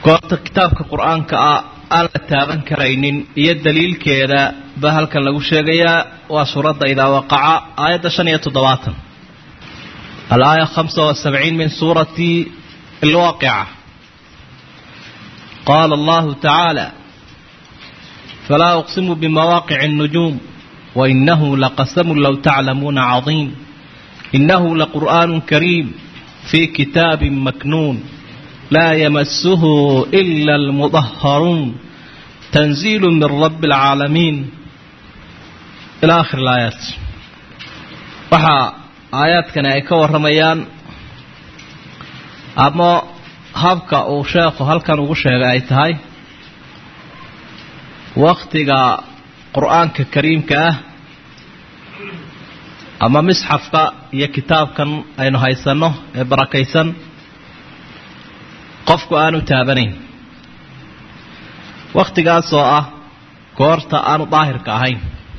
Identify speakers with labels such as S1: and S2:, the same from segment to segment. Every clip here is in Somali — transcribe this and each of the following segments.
S1: goorta kitaabka qur-aanka ah aan la taaban karaynin iyo daliilkeeda ba halkan lagu sheegayaa waa suuradda idaa waqaca aayadda shan iyo toddobaatan alaaya hamsa wasabciin min suurati alwaaqica qaala allahu tacaala falaa uqsimu bimawaaqici الnujuum wainahu laqasamu low taclamuuna cadiim inahu laqur'aanu kariim fii kitaabi maknuun laa yamasuhu ila almudaharuun tanziilu min rabbi alcaalamiin ilaa akhir alaayaat waxaa aayaadkani ay ka warramayaan ama habka uu sheekhu halkan ugu sheegay ay tahay wakhtiga qur-aanka kariimka ah ama misxafka iyo kitaabkan aynu haysanno ee barakaysan qofku aanu taabanayn wakhtigaasoo ah goorta aanu daahirka ahayn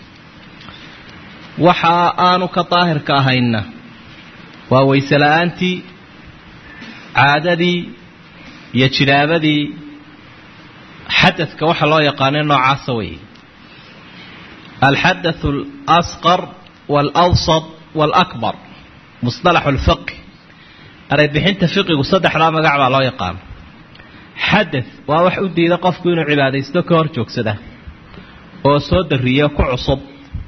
S1: waxa aanu ka daahirka ahaynna waa wayse la-aantii caadadii iyo jinaabadii xadadka waxa loo yaqaanay noocaasa weeye alxadathu alasqar waalawsat waalakbar musطalaxu lfiqi ereybixinta fiqigu saddexdaa magac baa loo yaqaano xadath waa wax u diida qofku inuu cibaadaysto ka hor joogsada oo soo dariyo ku cusub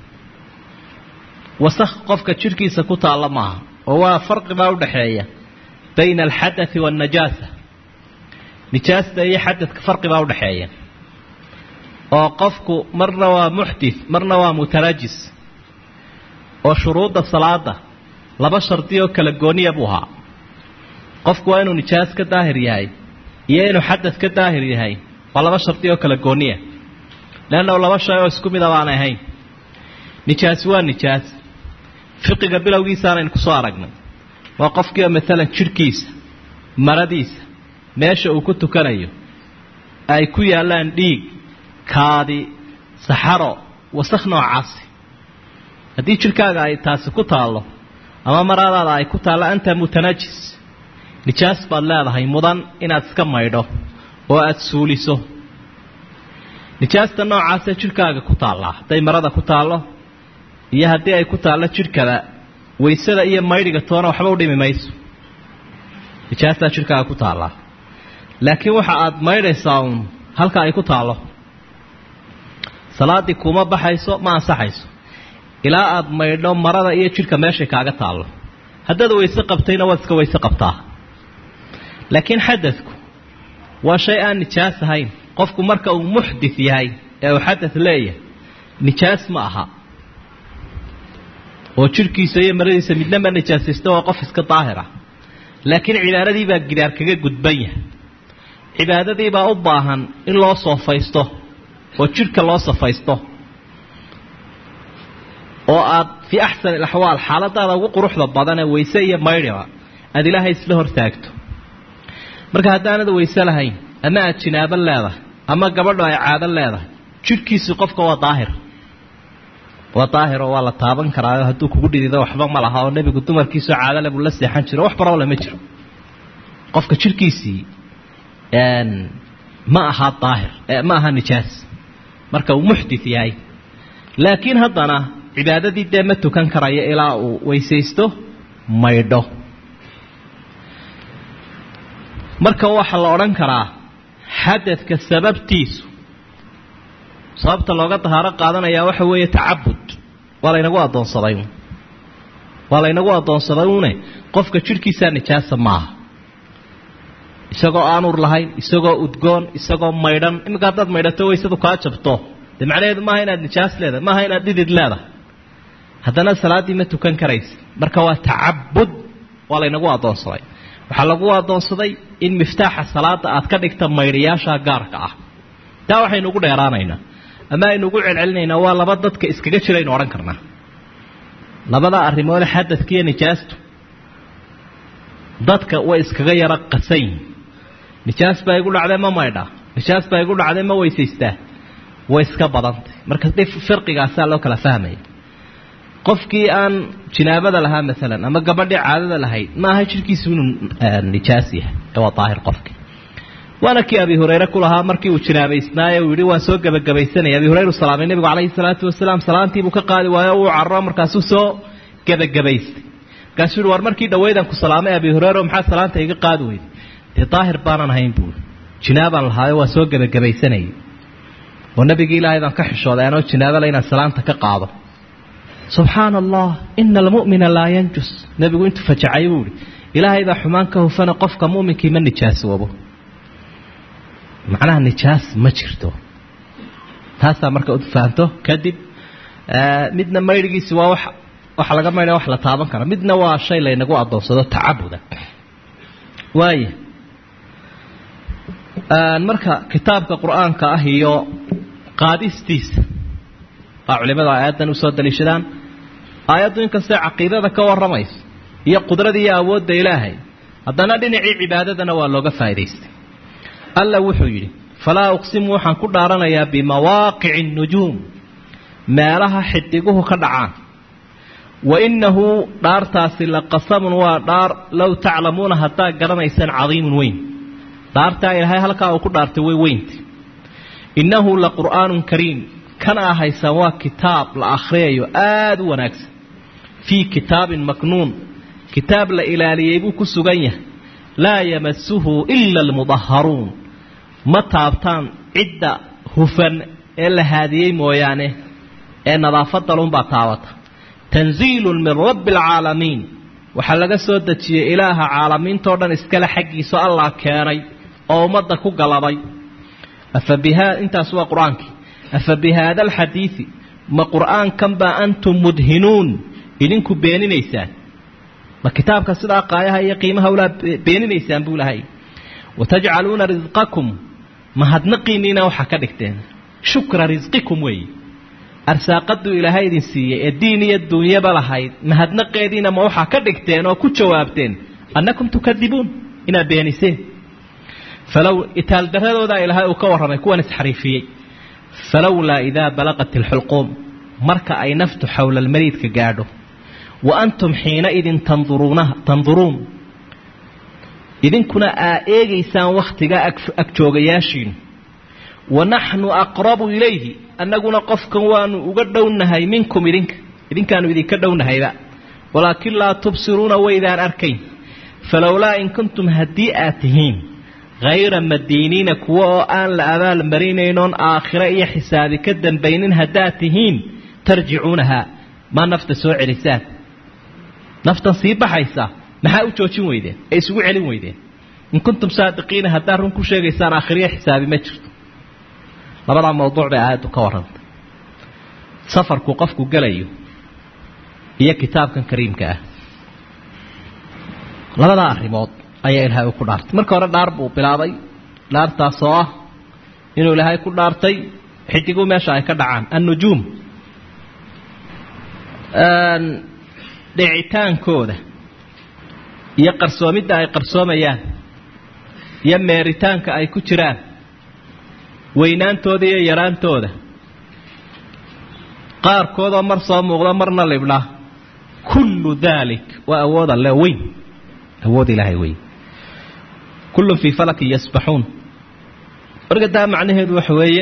S1: wasakh qofka jidhkiisa ku taalla maaha oo waa farqi baa udhaxeeya bayna alxadathi waannajaasa nijaasta iyo xadadka farqi baa udhaxeeya oo qofku marna waa muxdith marna waa mutanajis oo shuruudda salaada laba shardi oo kala gooniya buu ahaa qofku waa inuu nijaas ka daahir yahay iyo inuu xadad ka daahir yahay waa laba shardi oo kala gooniya leannahu laba shay oo isku mida baanay ahayn nijaasi waa nijaas fiqiga bilowgiisaanaynu kusoo aragnay waa qofkiioo maalan jidhkiisa maradiisa meesha uu ku tukanayo ay ku yaallaan dhiig kaadi saxaro wasakh noocaasi haddii jidhkaaga ay taasi ku taallo ama maradaada ay ku taallo anta mutanajis nijaas baad leedahay mudan inaad iska maydho oo aada suuliso nijaasta noocaasee jidhkaaga ku taallaa hadday marada ku taallo iyo haddii ay ku taallo jidhkaba waysada iyo maydhiga toona waxba u dhimi mayso nijaastaa jidhkaaga ku taallaa laakiin waxa aad maydhaysaa uun halka ay ku taallo salaaddii kuma baxayso ma ansaxayso ilaa aad maydho marada iyo jidhka meeshay kaaga taallo haddaad wayse qabtayna waad iska wayse qabtaa laakiin xadadku waa shay aan nijaas ahayn qofku marka uu muxdith yahay ee uu xadad leeyahay nijaas ma aha oo jidhkiisa iyo maradiisa midna ma nijaasaysto waa qof iska daahir ah laakiin cibaadadii baa gidaar kaga gudban yahay cibaadadii baa u baahan in loo soofaysto oo jidhka loo safaysto oo aad fii axsani alaxwaal xaaladaada ugu quruxda badanee wayse iyo maydhiba aada ilaahay isla hortaagto marka haddaanad wayse lahayn ama aad jinaabo leedahay ama gabadho ay caado leedahay jidhkiisii qofka waa daahir waa daahiroo waa la taaban karaayo hadduu kugu dhidido waxba ma laha oo nebigu dumarkiisoo caadole buu la seexan jiro wax barole ma jiro qofka jidhkiisii ma aha daahir ma aha nijaas marka uu muxdith yahay laakiin haddana cibaadadii dee ma tukan karayo ilaa uu weysaysto maydho marka waxaa la odhan karaa xadadka sababtiisu sababta looga dahaaro qaadanayaa waxa weeye tacabud waa laynagu addoonsaday waa laynagu addoonsaday une qofka jidhkiisaa nijaasa maaha isagoo aan ur lahayn isagoo udgoon isagoo maydhan iminka haddaad maydhato waysadu kaa jabto dee macnaheedu maaha inaad nijaas leedahay maaha inaad dhidid leedahay haddana salaaddii ma tukan karaysa marka waa tacabud waa laynagu addoonsaday waxaa lagu addoonsaday in miftaaxa salaada aad ka dhigta maydhayaasha gaarka ah taa waxaynu ugu dheeraanaynaa ama aynu ugu celcelinaynaa waa laba dadka iskaga jiraynu odhan karnaa labada arrimoode xadadka iyo nijaastu dadka way iskaga yaro qasayn nijaas baa igu dhacday ma maydhaa nijaas baa igu dhacday ma weysaystaa way iska badantay marka dhif firqigaasaa loo kala fahmaya qofkii aan jinaabada lahaa maalan ama gabadhii caadada lahayd ma aha jidhkiisu inuu nijaas yahay ee waa daahir qofkii waana kii abi hureyre ku lahaa markii uu jinaabaysnaaye uu yidhi waan soo gebagabaysanaya abi hureyre u salaamay nebigu calayhi salaatu wasalaam salaantiibuu ka qaadi waayo uu carro markaasuu soo gebagabaystay markaasuu yihi war markii dhaweydan ku salaamay abi hureyre maxaa salaanta iga qaadi weyday dee daahir baanan ahayn buui jinaabaan lahaayo waa soo gebagabaysanayay oo nabigii ilaahay baan ka xishooday anoo jinaabale inaan salaanta ka qaado subxaana allah ina almu'mina laa yanjus nebigu intuu fajacay buu ihi ilaahay baa xumaan ka hufana qofka mu'minkii ma nijaasoobo macnaha nijaas ma jirto taasaa marka ud fahanto kadib midna maydhigiisi waa wax waxa laga maydha wax la taaban kara midna waa shay laynagu adoonsado tacabuda waaya marka kitaabka qur-aanka ah iyo qaadistiisa waa culimadu aayaddan usoo daliishadaan aayaddu inkastee caqiidada ka warramayso iyo qudrada iyo awoodda ilaahay haddana dhinacii cibaadadana waa looga faa'idaystay alla wuxuu yidhi falaa uqsimu waxaan ku dhaaranayaa bimawaaqici nujuum meelaha xidiguhu ka dhacaan wa innahu dhaartaasi la qasamun waa dhaar low taclamuuna haddaad garanaysaan cadiimun weyn dhaartaa ilaahay halkaa uu ku dhaartay way weynta innahu la qur'aanun kariim kana ahaysaan waa kitaab la akhriyayo aada u wanaagsan fii kitaabin maknuun kitaab la ilaaliyey buu ku sugan yahay laa yamasuhu ila almudaharuun ma taabtaan cidda hufan ee la haadiyey mooyaane ee nadaafadalunbaa taabata tanziilun min rabbi alcaalamiin waxaa laga soo dejiyey ilaaha caalamiintao dhan iskale xaggiisa allah keenay oo ummadda ku galabay afa biha intaas waa qur-aankii afa bi haada alxadiidi ma qur'aankan baa antum mudhinuun idinku beeninaysaan ma kitaabka sidaa qaayaha iyo qiimaha ulaa beeninaysaan buu lahay watajcaluuna risqakum mahadnaqiinniina waxaa ka dhigteen shukra risqikum weeye arsaaqaduu ilaahay idin siiyey ee diin iyo duunyaba lahayd mahadnaqeediina ma waxaa ka dhigteen oo ku jawaabteen annakum tukadibuun inaad beeniseen falow itaaldaradoodaa ilaahay uu ka warramay kuwan isxariifiyey falowlaa idaa balaqat ilxulquum marka ay naftu xowla almariidka gaadho wa antum xiinaidin tanduruunaha tanduruun idinkuna aa eegaysaan wakhtigaa agjoogayaashiinu wa naxnu aqrabu ilayhi annaguna qofkan waanu uga dhownahay minkum idinka idinkaanu idinka dhownahayba walaakin laa tubsiruuna waydaan arkayn falowlaa in kuntum haddii aad tihiin hayra madiiniina kuwa oo aan la abaal marinaynoon aakhire iyo xisaabi ka dambaynin haddaad tihiin tarjicuunahaa ma nafta soo celisaan naftan sii baxaysa maxaa u joojin weydeen ee isugu celin weydeen in kuntum saadiqiina haddaad run ku sheegaysaan aakhiriya xisaabi ma jirto labadaa mawduuc bay aayaddu ka warrantay safarku qofku gelayo iyo kitaabkan kariimka ah labadaa arrimood ayaa ilaahay ku dhaartay marka hore dhaar buu bilaabay dhaartaas oo ah inuu ilaahay ku dhaartay xidigu meesha ay ka dhacaan annujuum dhicitaankooda iyo qarsoomidda ay qarsoomayaan iyo meeritaanka ay ku jiraan weynaantooda iyo yaraantooda qaarkoodoo mar soo muuqda marna libdha kullu daalik waa awood alle weyn awood ilaahay weyn kullun fii falakin yasbaxuun marka taa macnaheedu waxa weeye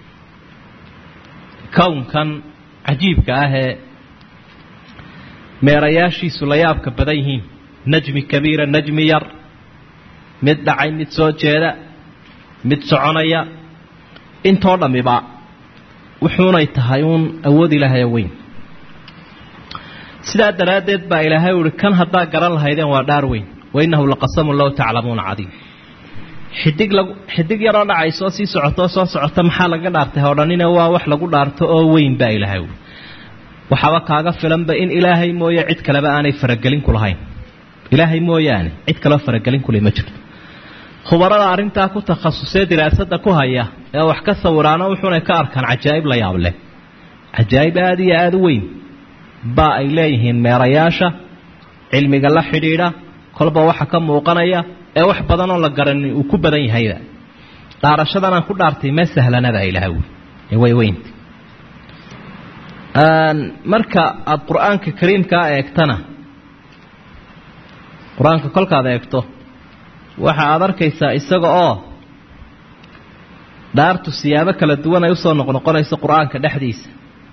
S1: kownkan cajiibka ah ee meerayaashiisu la yaabka badan yihiin najmi kabiira najmi yar mid dhacay mid soo jeeda mid soconaya intoo dhammiba wuxuunay tahay uun awood ilaahayo weyn sidaa daraaddeed baa ilaahay uhi kan haddaa garan lahaydeen waa dhaar weyn wainahu laqasamun low taclamuuna cadiim xidig lag xidig yaroo dhacaysoo sii socotoo soo socota maxaa laga dhaartay hodhanina waa wax lagu dhaarto oo weyn baa ilaahay uhi waxaaba kaaga filanba in ilaahay mooye cid kaleba aanay faragelin ku lahayn ilaahay mooyaane cid kaleo faragelin kule ma jirto khubarada arrintaa ku takhasusee diraasada ku haya ee wax ka sawiraano wuxuunay ka arkaan cajaa'ib la yaab leh cajaa'ib aada iyo aada u weyn baa ay leeyihiin meerayaasha cilmiga la xidhiidha kolba waxa ka muuqanaya ee wax badanoo la garanin uu ku badan yahayba dhaarashadan aan ku dhaartay ma sahlanada ilaha wy ee way weynta marka aada qur-aanka kariimkaa eegtana qur-aanka kolkaad eegto waxa aada arkaysaa isaga oo dhaartu siyaabo kala duwan ay usoo noqnoqonayso qur-aanka dhexdiisa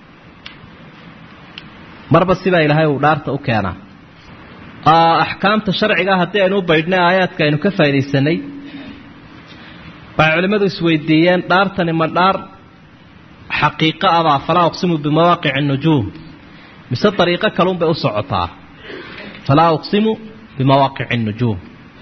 S1: marba sidaa ilaahay uu dhaarta u keenaa axkaamta sharciga haddii aynu u baydhnay aayaadka aynu ka faaidaysanay waxay culimmadu isweydiiyeen dhaartani ma dhaar xaqiiqo abaa falaa uqsimu bimawaaqici nujuum mise dariiqo kalunbay u socotaa falaa uqsimu bimawaaqici nujuum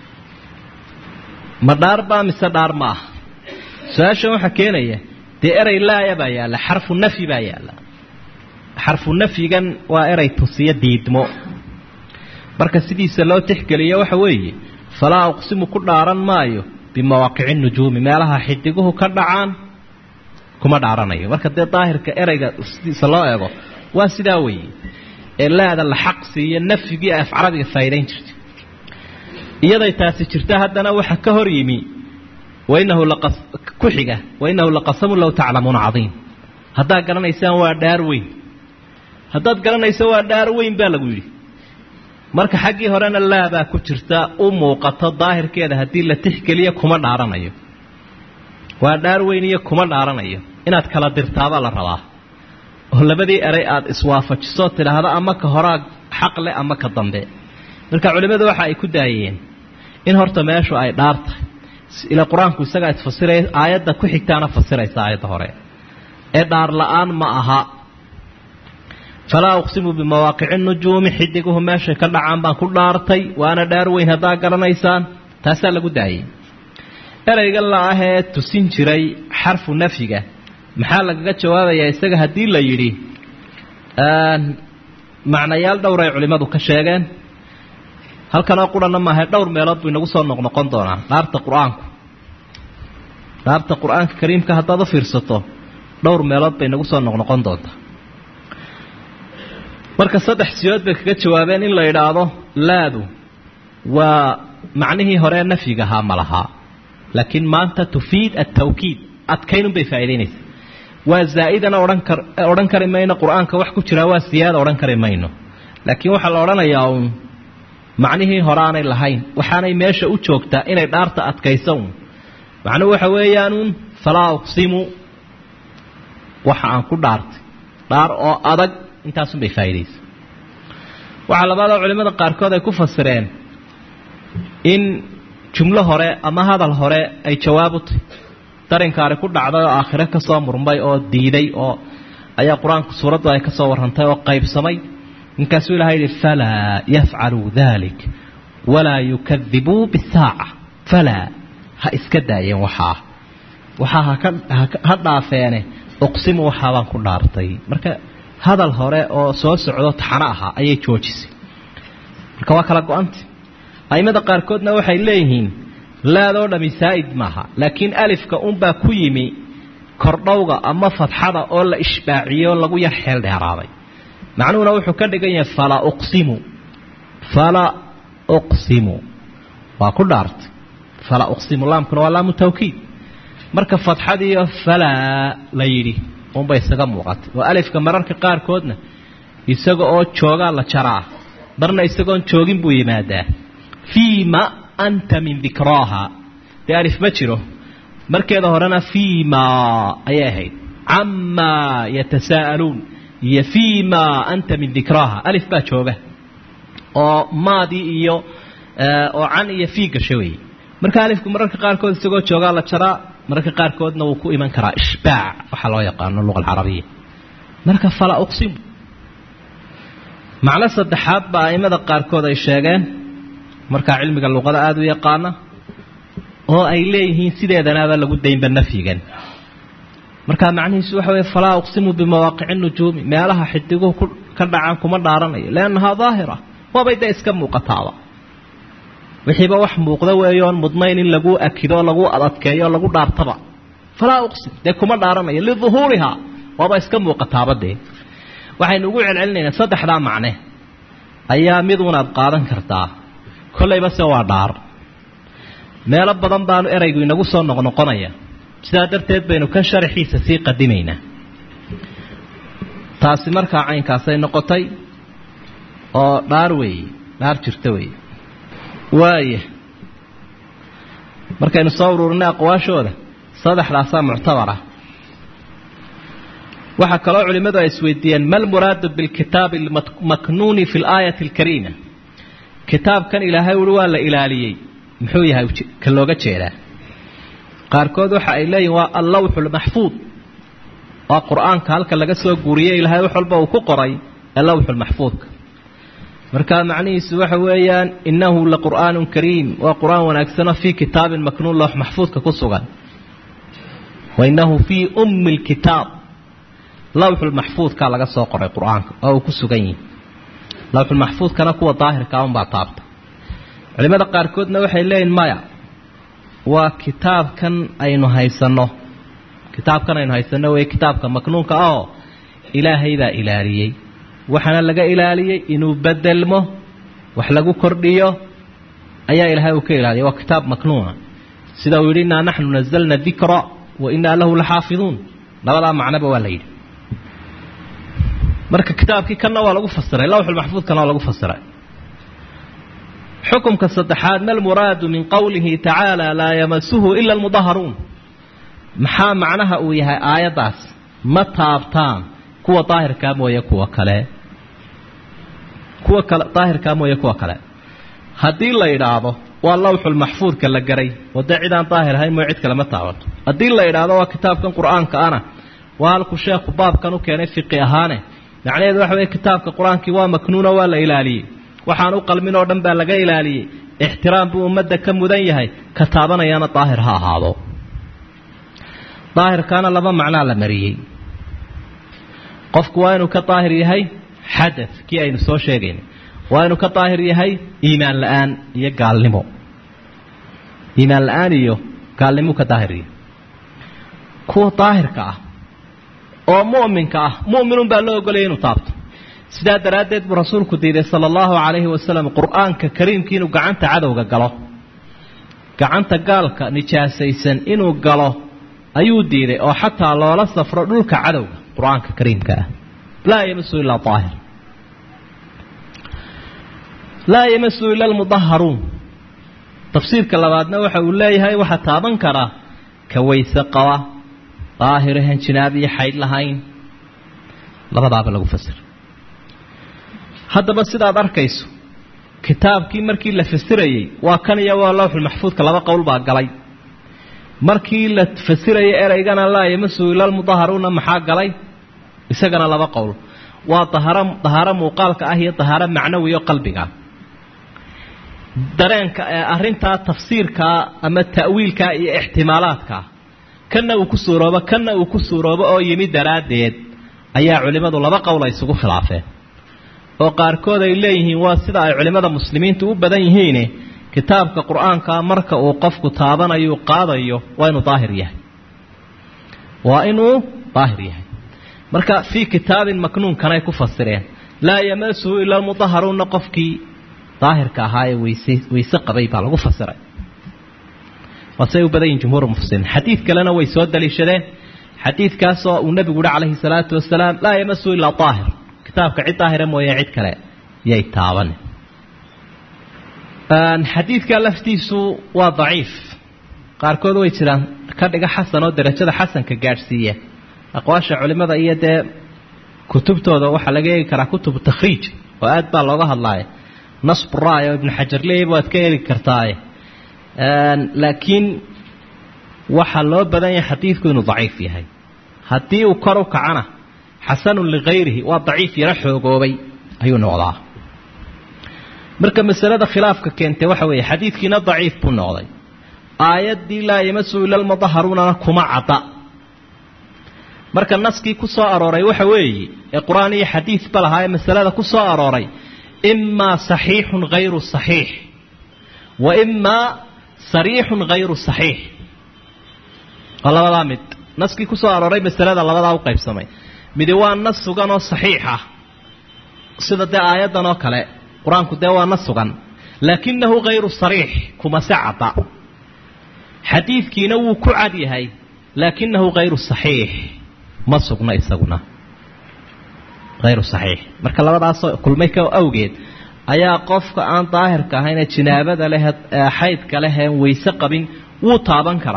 S1: ma dhaar baa mise dhaar ma ah su-aashan waxaa keenaya dee erey laaya baa yaalla xarfu nafyi baa yaalla xarfu nafyigan waa erey tusiyo diidmo marka sidiisa loo tixgeliyo waxa weeye falaa uqsimu ku dhaaran maayo bimawaaqici nujuumi meelaha xidiguhu ka dhacaan kuma dhaaranayo marka dee daahirka ereyga sidiisa loo eego waa sidaa weeye ee laada la xaqsi iyo nafyigii af carabiga faa'idayn jirtay iyaday taasi jirta haddana waxa ka hor yimi wainahu ku xiga wainahu laqasamun low taclamuuna cadiim haddaad garanaysaan waa dhaar weyn haddaad garanayso waa dhaar weyn baa lagu yidhi marka xaggii horena laabaa ku jirta u muuqato daahirkeeda haddii la tixgeliyo kuma dhaaranayo waa dhaar weyn iyo kuma dhaaranayo inaad kala dirtaabaa la rabaa oo labadii eray aada iswaafajiso tidhaahdo ama ka horaa xaq leh ama ka dambe marka culimmadu waxa ay ku daayeen in horta meeshu ay dhaar tahay ila qur-aanku isagaa isfasiraya aayadda ku xigtaana fasiraysa aayadda hore ee dhaar la-aan ma aha falaa uqsimu bimawaaqici nujuumi xidiguhu meeshay ka dhacaan baan ku dhaartay waana dhaar weyn haddaa garanaysaan taasaa lagu daayay ereyga la ahee tusin jiray xarfu nafyiga maxaa lagaga jawaabayaa isaga haddii la yidhi macnayaal dhowr ay culimmadu ka sheegeen halkanoo qurana maahae dhowr meelood buu inagu soo noqnoqon doonaa dhaarta qur-aanku dhaarta qur-aanka kariimka haddaad u fiirsato dhowr meelood bay inagu soo noqnoqon doontaa marka saddex siyood bay kaga jawaabeen in la yidhaahdo laadu waa macnihii horee nafyiga ahaa ma lahaa laakiin maanta tufiid altawkiid adkaynun bay faa'idaynaysa waa zaa'idana odhan kar odhan kari mayno qur-aanka wax ku jiraa waa siyaada odhan kari mayno laakiin waxaa la odhanayaa uun macnihii hore aanay lahayn waxaanay meesha u joogtaa inay dhaarta adkayso un macnuhu waxa weeyaanuun falaa uqsimu waxa aan ku dhaartay dhaar oo adag intaasunbay faa'iidaysa waxaa labaadoo culimmada qaarkood ay ku fasireen in jumlo hore ama hadal hore ay jawaab u tahy darinkaani ku dhacday oo aakhire ka soo murmay oo diiday oo ayaa qur-aanku suuraddu ay ka soo warrantay oo qaybsamay ninkaasuu ilahay yihi falaa yafcaluu dalik walaa yukadibuu bisaaca falaa ha iska daayeen waxaa waxaa ha dhaafeene uqsimu waxaabaan ku dhaartay marka hadal hore oo soo socdo taxano ahaa ayay joojisay marka waa kala go-anta aimada qaarkoodna waxay leeyihiin laadoo dhami saa'id maaha laakiin alifka unbaa ku yimi kordhowga ama fadxada oo la ishbaaciyo lagu yar xeel dheeraaday macnuhuna wuxuu ka dhigan yahay fala uqsimu fala uqsimu waa ku dhaartay fala uqsimu laamkuna waa laamu tawkiid marka fadxadiiyo falaa la yidhi unbay isaga muuqatay oo alifka mararka qaarkoodna isaga oo joogaa la jaraa marna isagoon joogin buu yimaadaa fiima anta min dikraaha dee alif ma jiro markeeda horena fiima ayay ahayd camaa yatasaa'aluun iyo fiima anta min dikraaha alif baa jooga oo maadii iyo oo can iyo fii gasho weeye marka alifku mararka qaarkood isagoo joogaa la jaraa mararka qaarkoodna wuu ku iman karaa ishbaac waxaa loo yaqaano luqa alcarabiya marka fala uqsimu macno saddexaad baa aimada qaarkood ay sheegeen markaa cilmiga luqada aada u yaqaana oo ay leeyihiin sideedanaaba lagu daynba nafyigan markaa macnihiisu waxa weye falaa uqsimu bimawaaqici nujuumi meelaha xidiguhu ku ka dhacaan kuma dhaaranayo liannahaa daahira waabay dee iska muuqataaba wixiiba wax muuqda weeyoon mudnayn in lagu akido lagu adadkeeyo lagu dhaartaba falaa uqsim dee kuma dhaaranayo liduhuurihaa waaba iska muuqataaba dee waxaynu ugu celcelinaynaa saddexdaa macne ayaa miduunaad qaadan kartaa kollayba se waa dhaar meelo badan baanu eraygu inagu soo noqnoqonaya sidaa darteed baynu ka sharaxiisa sii qadimaynaa taasi markaa caynkaasay noqotay oo dhaar weeye dhaar jirta weeye waaya markaynu soo ururinay aqwaashooda saddexdaasaa muctabara waxaa kaloo culimmadu ay isweydiiyeen ma lmuraadu bilkitaabi almaknuuni fi laayati alkariima kitaabkan ilaahay ui waa la ilaaliyey muxuu yahay ka looga jeedaa qaarkood waxa ay leeyihin waa allawxu lmaxfuud waa qur-aanka halka laga soo guuriyey ilaahay wax walba uu ku qoray ee lawxu lmaxfuudka markaa macnihiisu waxa weeyaan innahu laqur'aanun kariim waa qur-aan wanaagsanoo fii kitaabin maknuun loox maxfuudka ku sugan wa innahu fii ummi lkitaab lawxulmaxfuudkaa laga soo qoray qur-aanka oo uu ku sugan yihi lawxulmaxfuudkana kuwa daahirkaa unbaa taabta culimada qaarkoodna waxay leeyihin maya waa kitaabkan aynu haysanno kitaabkan aynu haysanno wey kitaabka maknuunka oo ilaahay baa ilaaliyey waxaana laga ilaaliyey inuu bedelmo wax lagu kordhiyo ayaa ilaahay uu ka ilaaliyay waa kitaab maknuuna sida uu yidhi innaa naxnu nazalna dikra wa innaa lahu laxaafiduun labadaa macnoba waa la yidhi marka kitaabkii kanna waa lagu fasiray lawxulmaxfuudkana waa lagu fasiray xukumka saddexaad ma lmuraadu min qowlihi tacaala laa yamasuhu ila almudaharuun maxaa macnaha uu yahay aayaddaas ma taabtaan kuwa daahirkaa mooye kuwa kale kuwa kale daahirkaa mooye kuwa kale haddii la yidhaahdo waa lawxulmaxfuudka la garay oo dee cidaan daahir ahayn mooye cid kale ma taabato haddii la yidhaahdo waa kitaabkan qur-aanka ana waa halkuu sheekhu baabkan u keenay fiqi ahaane macnaheedu waxa weye kitaabka qur-aankii waa maknuuno waa la ilaaliyey waxaan u qalmin oo dhan baa laga ilaaliyey ixtiraam buu ummadda ka mudan yahay ka taabanayana daahir ha ahaado daahirkaana laba macnaa la mariyey qofku waa inuu ka daahir yahay xadad kii aynu soo sheegaynay waa inuu ka daahir yahay iimaan la-aan iyo gaalnimo iimaan la-aan iyo gaalnimou ka daahir yahay kuwa daahirka ah oo mu'minka ah mu'minun baa loo ogolaya inuu taabto sidaa daraaddeed buu rasuulku diiday sala allahu calayhi wasalam qur-aanka kariimkii inuu gacanta cadowga galo gacanta gaalka nijaasaysan inuu galo ayuu diiday oo xataa loola safro dhulka cadowga qur-aanka kariimka ah laa yamasu ilaa daahir laa yamasu ila almudaharuun tafsiirka labaadna waxa uu leeyahay waxaa taaban karaa ka weyse qaba daahiro hanjinaab iyo xaydh lahayn labadaaba lagu fasir haddaba sidaad arkayso kitaabkii markii la fasirayey waa kan iyo waa lawxulmaxfuudka laba qowl baa galay markii la fasirayay ereygana laa yamasu ilalmudaharuuna maxaa galay isagana laba qowl waa daharo dahaaro muuqaalka ah iyo dahaaro macnawi oo qalbiga dareenka ee arrintaa tafsiirkaa ama ta'wiilkaa iyo ixtimaalaadkaa kanna uu ku suuroobo kanna uu ku suuroobo oo yimi daraaddeed ayaa culimmadu laba qowl ay isugu khilaafeen oo qaarkood ay leeyihiin waa sida ay culimmada muslimiintu u badan yihiine kitaabka qur-aanka marka uu qofku taabanayo qaadayo waa inuu daahir yahay waa inuu daahir yahay marka fii kitaabin maknuunkanay ku fasireen laa yamasuhu ila almudaharuuna qofkii daahirka ahaa ee weyse weyse qabay baa lagu fasiray waasay u badan yihin jumhuur mufasiriin xadiid kalena way soo daliishadeen xadiidkaasoo uu nebigu uhi calayhi salaatu wasalaam laa yamasuhu ilaa daahir kitaabka cid daahira mooye cid kale yay taaban xadiidka laftiisu waa daciif qaarkood way jiraan ka dhiga xasan oo darajada xasanka gaadhsiiya aqwaasha culimada iyo dee kutubtooda waxaa laga eegi karaa kutubu takhriij oo aad baa looga hadlaaya nasburaay oo ibnu xajar leeyaba waad ka eegi kartaaye laakiin waxaa loo badan yahay xadiidku inuu daciif yahay haddii uu kor u kacana xasanun ligayrihi waa daciif yaro xoogoobay ayuu noqdaa marka masalada khilaafka keentay waxa weeye xadiidkiina daciif buu noqday aayaddii laa yamasu ila almudaharuunana kuma cadda marka naskii ku soo arooray waxa weeye ee qur-aan iyo xadiidba lahaa ee masalada ku soo arooray imaa saxiixun hayru saxiix wa imaa sariixun hayru saxiix waa labadaa mid naskii ku soo arooray masalada labadaa u qaybsamay midi waa nas sugan oo saxiix ah sida dee aayaddan oo kale qur-aanku dee waa nas sugan laakinahu hayru sariix kuma se cadda xadiidkiina wuu ku cad yahay laakinahu hayru saxiix ma sugna isaguna hayru saxiix marka labadaasoo kulmay ka awgeed ayaa qofka aan daahirka ahayn ee jinaabada leh xaydka leh een weyse qabin wuu taaban karaa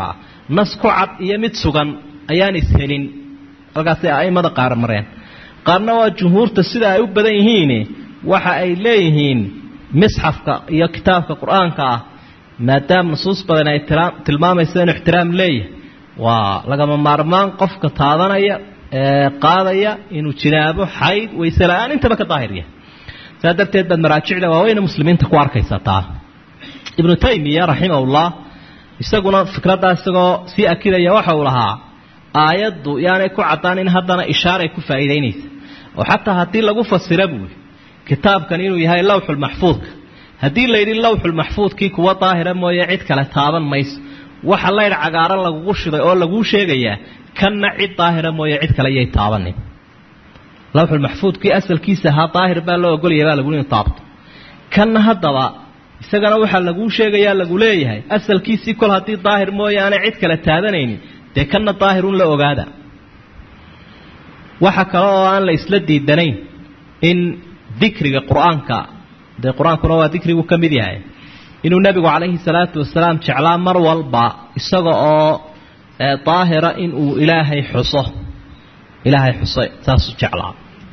S1: nas ku cad iyo mid sugan ayaan ishelin halkaasay a'immada qaar mareen qaarna waa jumhuurta sida ay u badan yihiin waxa ay leeyihiin misxafka iyo kitaabka qur-aanka ah maadaama nusuus badan ay tilmaamayso inuu ixtiraam leeyahay waa lagama maarmaan qofka taadanaya ee qaadaya inuu jinaabo xayd wayse la-aan intaba ka daahir yahay saa darteed baad maraajicda waaweyne muslimiinta ku arkaysa taa ibnu taymiya raximahullah isaguna fikraddaa isagoo sii akidaya waxa uu lahaa aayaddu yaanay ku caddaan in haddana ishaaray ku faa'iidaynaysa oo xataa haddii lagu fasira buuri kitaabkan inuu yahay lawxulmaxfuudka haddii la yidhi lawxulmaxfuudkii kuwa daahira mooye cid kale taaban mayso waxa laydh cagaaran lagugu shiday oo laguu sheegayaa kanna cid daahira mooye cid kale yay taabanin lawxulmaxfuudkii asalkiisa ahaa daahir baa loo ogolaya baa laguli inu taabto kanna haddaba isagana waxaa laguu sheegayaa lagu leeyahay asalkiisii kol haddii daahir mooye aanay cid kale taabanaynin dee kanna daahirun la ogaada waxa kale oo aan la isla diidanayn in dikriga qur-aanka dee qur-aankuna waa dikrigu ka mid yahay inuu nebigu calayhi salaatu wasalaam jeclaa mar walba isaga oo daahira inuu ilaahay xuso ilaahay xuso saasuu jeclaa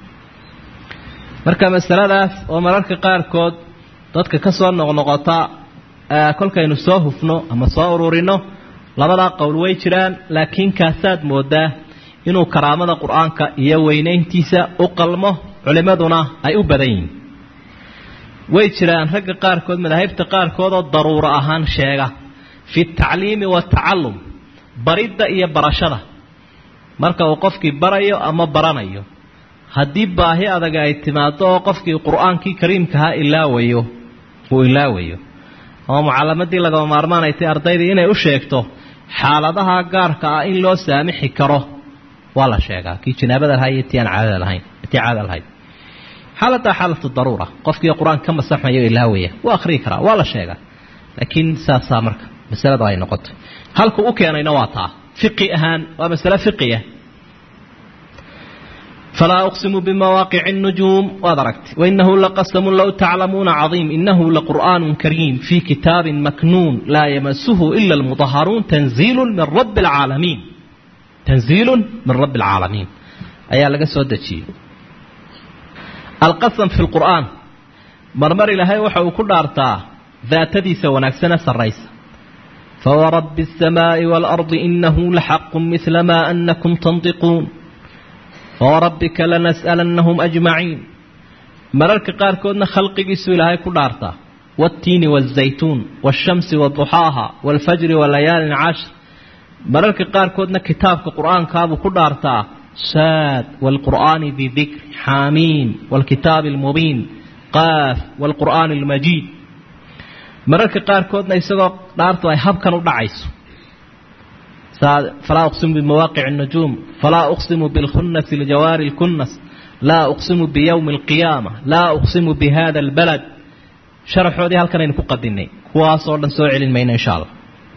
S1: marka masaladaas oo mararka qaarkood dadka ka soo noqnoqota kolkaynu soo hufno ama soo ururino labadaa qowl way jiraan laakiin kaasaad moodaa inuu karaamada qur-aanka iyo weynayntiisa u qalmo culimmaduna ay u badan yihiin way jiraan ragga qaarkood madaahibta qaarkood oo daruuro ahaan sheega fi tacliimi watacallum baridda iyo barashada marka uu qofkii barayo ama baranayo haddii baahi adag ay timaado oo qofkii qur-aankii kariimkahaa ilaawayo uu ilaawayo ama mucallamadii lagama maarmaan ay tay ardaydii inay u sheegto xaaladaha gaarka ah in loo saamixi karo waa la sheegaa kii janaabada lahaa iyo tii aan caadada lahayn tii caada lahayd xaaladdaa xaalatu daruura qofkii qur-aanka ka masaxmayo ilaawaya waa akhriyi karaa waa la sheegaa laakiin saasaa marka masalada ay noqotay halku u keenayna waa taa fiqi ahaan waa masale fiqiya falaa uqsimu bimawaaqici الnujuum waad aragtay wainahu laqasamu low taclamuuna cadiim inahu laqur'aan kariim fii kitaabin maknuun laa yamasuhu ila اlmuطaharuun tanziilu min rabi اlcaalamiin tanziilu min rabbi اlcaalamiin ayaa laga soo dejiyey alqasam fi lqur'aan marmar ilaahay waxa uu ku dhaartaa daatadiisa wanaagsane sarraysa fawarabbi الsamaaءi wاlardi inahu laxaqu midla ma anakum tandiquun fawarabbika lanas'alannahum ajmaciin mararka qaarkoodna khalqigiisu ilaahay ku dhaartaa waاtiini wالzaytuun wالshamsi waduxaaha wاlfajri walayaalin cashr mararka qaarkoodna kitaabka qur'aankaabuu ku dhaartaa saad wاlqur'aani bidikr xaamiin wاlkitaabi اlmubiin qaaf wاlqur'aani اlmajiid mararka qaarkoodna isagoo dhaartu ay habkan u dhacayso falaa uqsimu bimawaaqic الnujuum falaa uqsimu biاlkhunasi ljawaari اlkunas laa uqsimu biyowmi اlqiyaama laa uqsimu bihada اlbalad sharaxoodii halkan aynu ku qadinay kuwaasoo dhan soo celin mayna insha allah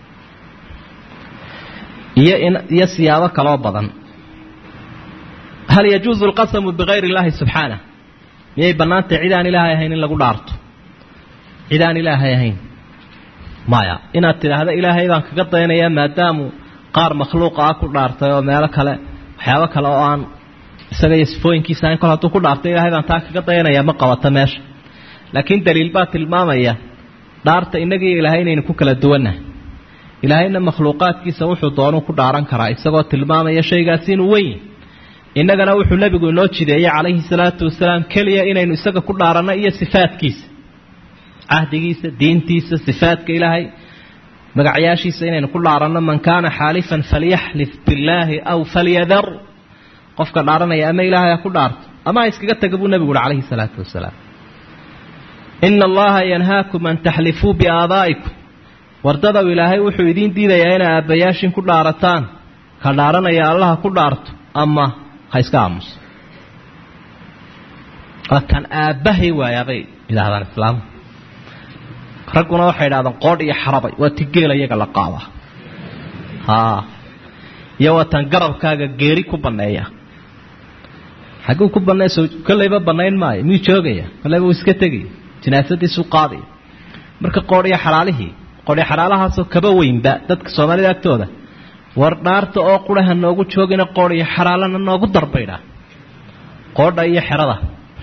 S1: iyo iyo siyaabo kaloo badan hal yajuuzu alqasamu bigayri اllahi subxaanah miyay bannaantahy cid aan ilaahay ahayn in lagu dhaarto cid aan ilaahay ahayn maya inaad tidhaahdo ilaahay baan kaga daynayaa maadaamu qaar makhluuqa ah ku dhaartay oo meelo kale waxyaabo kale oo aan isaga iyo sifooyinkiisa ahayn kol hadduu ku dhaartay ilaahay baan taa kaga dayanayaa ma qabato meesha laakiin daliil baa tilmaamaya dhaarta innagiiyo ilaahay inaynu ku kala duwannahay ilaahayna makhluuqaadkiisa wuxuu doonuu ku dhaaran karaa isagoo tilmaamaya shaygaasi inuu weyn innagana wuxuu nebigu inoo jideeyey calayhi salaatu wasalaam keliya inaynu isaga ku dhaaranno iyo sifaadkiisa cahdigiisa diintiisa sifaadka ilaahay magacyaashiisa inaynu ku dhaaranno man kaana xaalifan falyaxlif billaahi aw falyadar qofka dhaaranaya ama ilaahay ha ku dhaarto ama ha iskaga taga buu nebigu uhi calayhi salaatu wasalaam ina allaha yanhaakum an taxlifuu biaabaa'ikum wardadow ilaahay wuxuu idiin diidayaa inay aabbayaashin ku dhaarataan ka dhaaranaya allaha ku dhaarto ama ha iska aamuso waa kan aabbahay waayaabay yidhahdaan islaamu ragguna waxay idhahdaan qoodh iyo xarabay waa ti geela iyaga la qaadaa haa iyo waa tan garabkaaga geeri ku banneeya xagguu ku banneeso kollayba bannayn maayo miyuu joogaya kollayba uu iska tegaya jinaasadiisuu qaadaya marka qoodh iyo xalaalihii qoodh iyo xalaalahaasoo kaba weynba dadka soomaalida agtooda war dhaarta oo quraha noogu joogina qoodh iyo xaraalana noogu darbaydha qoodha iyo xerada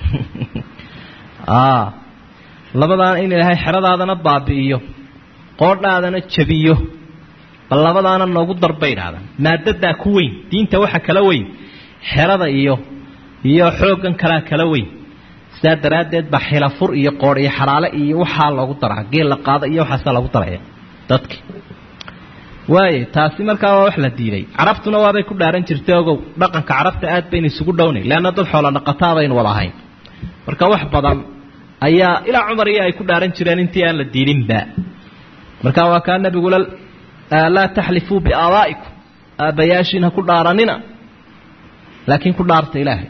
S1: labadaan in ilaahay xeradaadana baabi'iyo qoodhaadana jabiyo bal labadaana noogu darba idhahdaan maadadaa ku weyn diinta waxa kala weyn xerada iyo iyo xooggan kalaa kala weyn sidaa daraaddeed baa xilafur iyo qoodh iyo xaraale iyo waxaa loogu daraa geel la qaado iyo waxaasaa lagu daraya dadki waaye taasi markaa waa wax la diiday carabtuna waabay ku dhaaran jirtay ogow dhaqanka carabta aad baynu isugu dhownay leanna dad xoola dhaqataa baynu wada ahayn marka wax badan ayaa ilaa cumar iyo ay ku dhaaran jireen intii aan la diidinba marka waa kaa nabigula laa taxlifuu biaabaa'ikum aabbayaashiin ha ku dhaaranina laakiin ku dhaarta ilaahay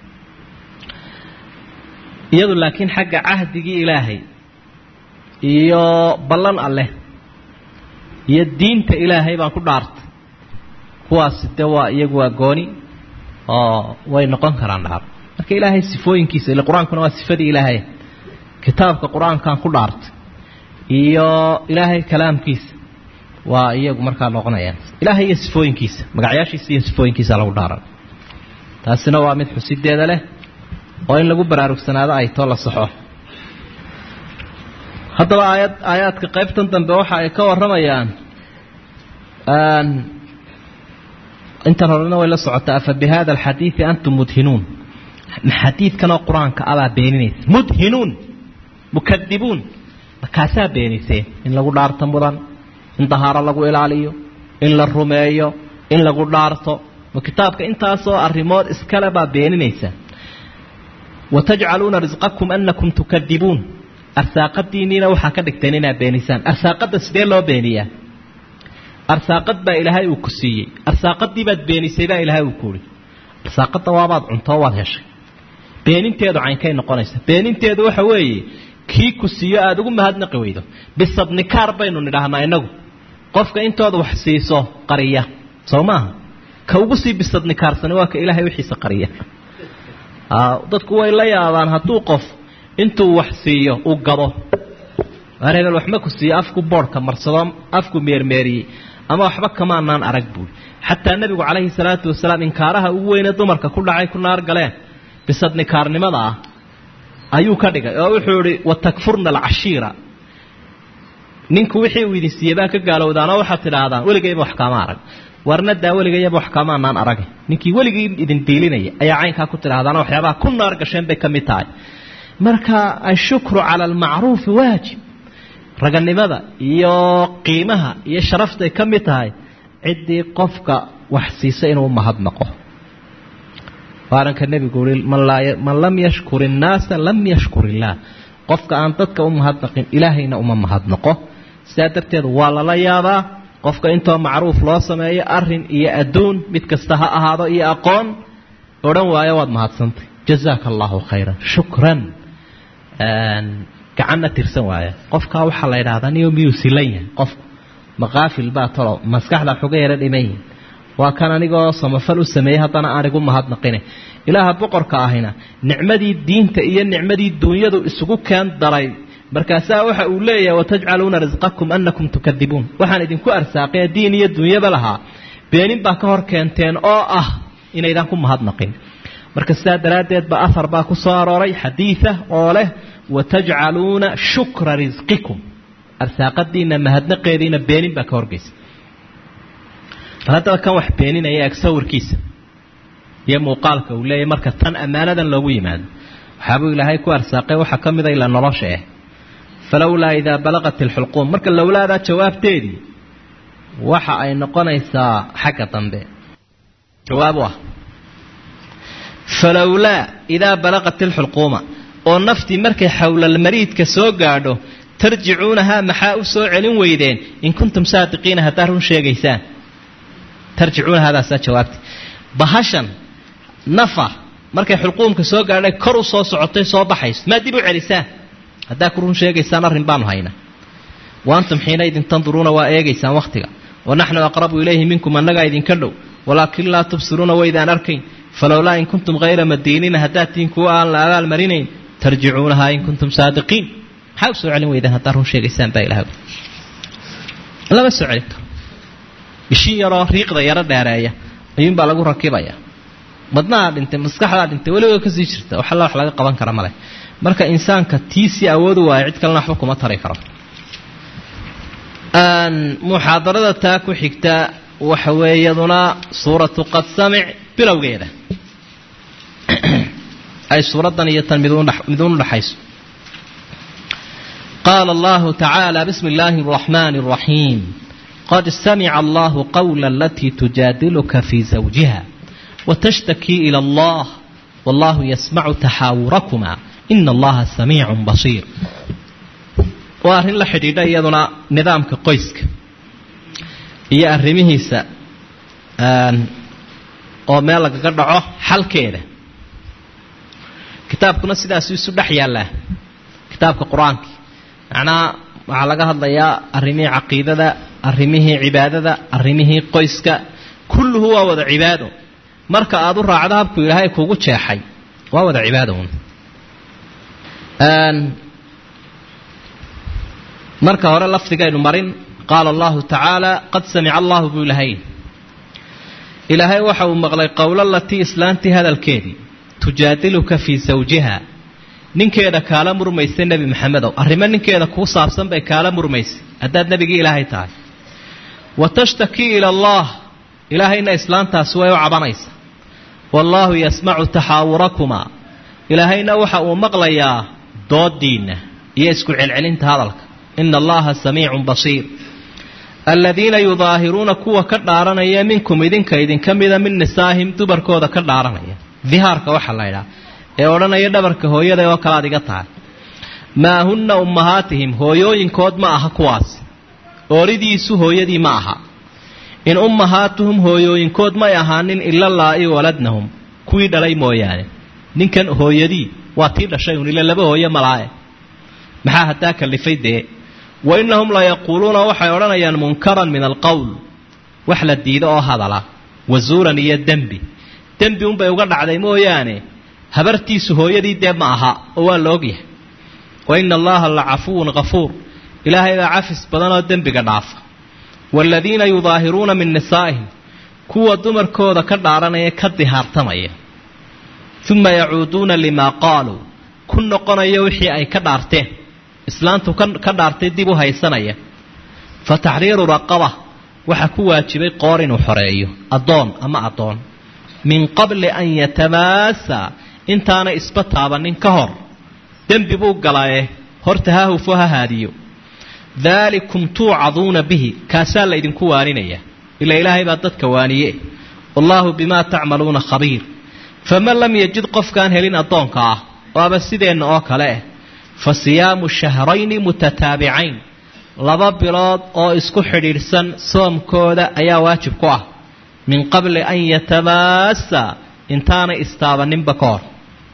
S1: iyadu laakiin xagga cahdigii ilaahay iyo ballan alleh iyo diinta ilaahay baan ku dhaartay kuwaasi de waa iyagu waa gooni oo way noqon karaan dhaar marka ilaahay sifooyinkiisa ile qur-aankuna waa sifadii ilaahay kitaabka qur-aankaan ku dhaartay iyo ilaahay kalaamkiisa waa iyagu markaa noqonayaan ilaahay iyo sifooyinkiisa magacyaashiisa iyo sifooyinkiisa lagu dhaaran taasina waa mid xusideeda leh oo in lagu baraarugsanaado ay too la saxo haddaba aayad aayaadka qaybtan dambe waxa ay ka warramayaan intan horena way la socotaa afa bi hada alxadiidi antum mudhinuun xadiidkanoo qur-aanka abaa beeninaysa mudhinuun mukadibuun markaasaa beeniseen in lagu dhaarto mudan in dahaaro lagu ilaaliyo in la rumeeyo in lagu dhaarto ma kitaabka intaasoo arrimood iskale baa beeninaysa watajcaluuna risqakum anakum tukadibuun arsaaqadiinniina waxaa ka dhigteen inaad beenisaan arsaaqadda sidee loo beeniyaa arsaaqad baa ilaahay uu ku siiyey arsaaqadii baad beenisay baa ilaahay uu kuuhi arsaaqadda waabaad cuntoo waad heshay beeninteedu caynkay noqonaysa beeninteedu waxa weeye kii ku siiyo aada ugu mahadnaqi weydo bisadnikaar baynu nidhaahnaa inagu qofka intooda wax siiso qariya soo maaha ka ugu sii bisadnikaarsani waa ka ilaahay wixiisa qariya dadku way la yaabaan hadduu qof intuu wax siiyo uu gado waar hebel waxma ku siiyo afku boodhka marsado afku meermeeriyey ama waxba kamaanaan arag buui xataa nebigu calayhi salaatu wasalaam inkaaraha ugu weyne dumarka ku dhacay ku naar galeen bisadnikaarnimada ah ayuu ka dhigay oo wuxuu ihi watakfurna alcashiira ninku wixii uu idin siiyey baa ka gaalowdaanoo waxaad tidhaahdaan weligayba wax kaama arag warnadaa weligayaba wax kaamaanaan arag ninkii weligii idin diilinaya ayaa caynkaa ku tidhahdaanoo waxyaabaha ku naar gasheen bay ka mid tahay marka ashukru cala almacruufi waajib raganimada iyo qiimaha iyo sharaftay ka mid tahay ciddii qofka wax siisa inuu mahadnaqo waaranka nebigu ui man lam yashkur innaasa lam yashkur illaah qofka aan dadka u mahadnaqin ilaahayna uma mahadnaqo sidaa darteed waa lala yaabaa qofka intoo macruuf loo sameeyo arin iyo adduun mid kasta ha ahaado iyo aqoon odhan waayo waad mahadsantay jazaaka allahu khayran shukran gacanna tirsan waaya qofkaa waxaa la yidhahdaa niyo miyuu silan yahay qofku maqaafil baa talo maskaxda xuga yara dhimanyihin waa kan anigoo samafal u sameeyey haddana aan igu mahadnaqine ilaaha boqorka ahina nicmadii diinta iyo nicmadii duunyadu isugu keen daray markaasaa waxa uu leeyahay watajcaluuna risqakum anakum tukadibuun waxaan idinku arsaaqee diin iyo duunyaba lahaa beenin baa ka hor keenteen oo ah inaydaan ku mahadnaqin marka sidaa daraaddeed ba ahar baa ku soo arooray xadiida oo leh watajcaluuna shukra risqikum arsaaqadiina mahadnaqeediina beenin baa ka horgeysa bal haddaba kan wax beeninaya eeg sawirkiisa iyo muuqaalka uu leeyahy marka tan ammaanadan loogu yimaado waxaabuu ilaahay ku arsaaqay waxaa ka mida ila nolosha ah falowlaa idaa balaqat ilxulquum marka lowlaadaa jawaabteedii waxa ay noqonaysaa xagga dambe jawaab u ah falowlaa idaa balaqat ilxulquuma oo naftii markay xowlalmariidka soo gaadho tarjicuunahaa maxaa u soo celin weydeen in kuntum saadiqiina haddaad run sheegaysaan tarjicuuna hadaasaa jawaabti bahashan nafa markay xulquumka soo gaadhay kor u soo socotay soo baxayso maa dib u celisaan haddaa ku run sheegaysaan arrin baanu haynaa wa antum xiinaydin tanduruuna waa eegaysaan wakhtiga wa naxnu aqrabu ilayhi minkum annagaa idinka dhow walaakin laa tubsiruuna waydaan arkayn falowlaa in kuntum hayra madiiniina haddaad tihiin kuwa aan la abaal marinayn tarjicuunahaa in kuntum saadiqiin maxaa u soo celin weydaan haddaad run sheegaysaan baa ilaah lama soo celin karo mishin yaroo riiqda yaro dheereeya ayuunbaa lagu rakibaya madnaha dhintay maskaxdaa dhintay weliba kasii jirta wax alla wax laga qaban kara male marka insaanka tiisii awoodu waayo cid kalena waxba kuma tari karo muxaadarada taa ku xigta waxa weeyaduna suuratu qad samic bilowgeeda ay suuraddan iyo tan miduun udhaxayso qaala allahu tacaala bismi illaahi araxmaani araxiim qad samica allahu qawla alatii tujaadiluka fii zawjiha watashtakii ila allah wallahu yasmacu taxaawurakuma ina allaha samiicun basiir waa arrin la xidhiidha iyaduna nidaamka qoyska iyo arrimihiisa oo meel lagaga dhaco xalkeeda kitaabkuna sidaasu isu dhex yaallaa kitaabka qur-aanka macnaha waxaa laga hadlayaa arrimihii caqiidada arrimihii cibaadada arrimihii qoyska kulluhu waa wada cibaado marka aada u raacdo habku ilaahay kugu jeexay waa wada cibaado un marka hore lafdigaynu marin qaala allahu tacaala qad samica allahu buu ilahay ilaahay waxa uu maqlay qowla latii islaantii hadalkeedii tujaadiluka fii sawjiha ninkeeda kaala murmaysa nebi maxamedow arrimo ninkeeda kuu saabsan bay kaala murmaysay haddaad nebigii ilaahay tahay wa tashtakii ila allah ilaahayna islaantaasi way u cabanaysa wallaahu yasmacu taxaawurakumaa ilaahayna waxa uu maqlayaa doodiinna iyo isku celcelinta hadalka ina allaha samiicun basiir aladiina yudaahiruuna kuwa ka dhaaranaya minkum idinka idinka mida min nisaahim dumarkooda ka dhaaranaya dihaarka waxaa la ydhaha ee odhanaya dhabarka hooyada oo kale aad iga tahay maa hunna ummahaatihim hooyooyinkood ma aha kuwaas ooridiisu hooyadii ma aha in ummahaatuhum hooyooyinkood may ahaanin ila laa-i waladnahum kuwii dhalay mooyaane ninkan hooyadii waa tii dhashay un ila laba hooye malaae maxaa haddaa kalifay dee wa innahum la yaquuluuna waxay odhanayaan munkaran min alqowl wax la diido oo hadala wasuuran iyo dembi dembi unbay uga dhacday mooyaane habartiisu hooyadii dee ma aha oo waa la ogyahay wa ina allaha la cafuwun kafuur ilaahay baa cafis badan oo dembiga dhaafa waaladiina yudaahiruuna min nisaa'ihim kuwa dumarkooda ka dhaaranaya ka dihaartamaya uma yacuuduuna limaa qaaluu ku noqonaya wixii ay ka dhaarteen islaantu ka dhaartay dib u haysanaya fa taxriiru raqaba waxaa ku waajibay qoor inuu xoreeyo addoon ama addoon min qabli an yatamaasa intaana isba taabanin ka hor dembi buu galaye horta ha hufo ha haadiyo daalikum tuucaduuna bihi kaasaa la ydinku waaninaya ila ilaahay baa dadka waaniye wallaahu bimaa tacmaluuna khabiir faman lam yajid qofkaan helin addoonka ah waaba sideenna oo kale ah fa siyaamu shahrayni mutataabicayn laba bilood oo isku xidhiidhsan soomkooda ayaa waajib ku ah min qabli an yatamaasa intaanay istaabaninba ka hor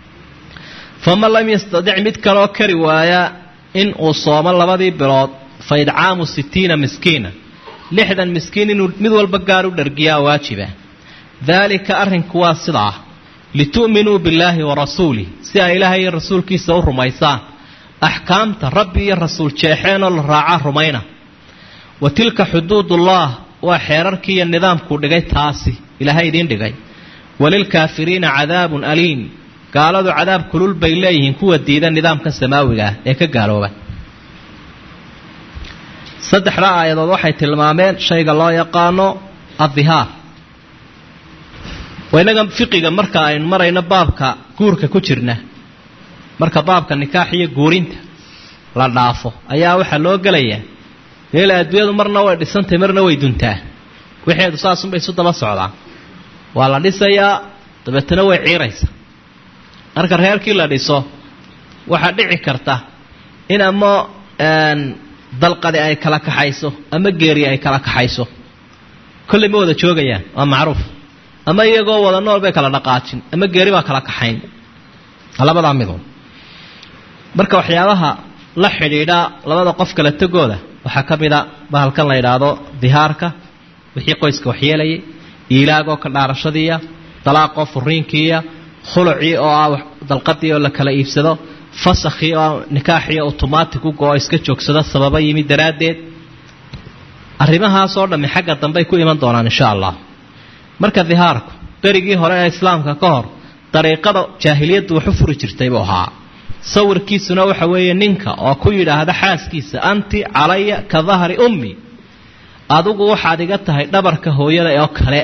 S1: faman lam yastadic mid kaloo kari waaya in uu soomo labadii bilood fa idcaamu sittiina miskiina lixdan miskiin inuu mid walba gaar u dhargiyaa waajiba daalika arrinku waa sidaa litu'minuu billaahi wa rasuulih si ay ilaahay iyo rasuulkiisa u rumaysaan axkaamta rabbi iyo rasuul jeexeenoo la raacaa rumayna wa tilka xuduudullah waa xeerarkii iyo nidaamkuu dhigay taasi ilaahay idiin dhigay walilkaafiriina cadaabun aliim gaaladu cadaab kulul bay leeyihiin kuwa diida nidaamka samaawiga ah ee ka gaalooba saddexda aayadood waxay tilmaameen shayga loo yaqaano addihaar inaga fiqiga marka aynu marayno baabka guurka ku jirna marka baabka nikaax iyo guurinta la dhaafo ayaa waxaa loo gelayaa ila adduunyadu marna way dhisantahay marna way duntaa wixeedu saasunbay isu daba socdaan waa la dhisayaa dabeetana way ciiraysa marka reerkii la dhiso waxaa dhici karta in ama dalqadi ay kala kaxayso ama geeri ay kala kaxayso kolley ma wada joogayaan waa macruuf ama iyagoo wada nool bay kala dhaqaajin ama geeri baa kala kaxayn labadaa midun marka waxyaabaha la xidhiidha labada qof kala tegooda waxaa ka mid a bahalkan la yidhaahdo dihaarka wixii qoyska waxyeelayay iilaagoo ka dhaarashadiiya dalaaqoo furiinkiiya khulucii oo ah dalqadii oo la kala iibsado fasakhii oo nikaaxii automatic u go-o iska joogsado sababa yimid daraaddeed arrimahaasoo dhammi xagga dambey ku iman doonaan insha allah marka dihaarku berigii hore ee islaamka ka hor dariiqada jaahiliyaddu wax u furi jirtay buu ahaa sawirkiisuna waxa weeye ninka oo ku yidhaahda xaaskiisa anti calaya ka dahri ummi adigu waxaad iga tahay dhabarka hooyada oo kale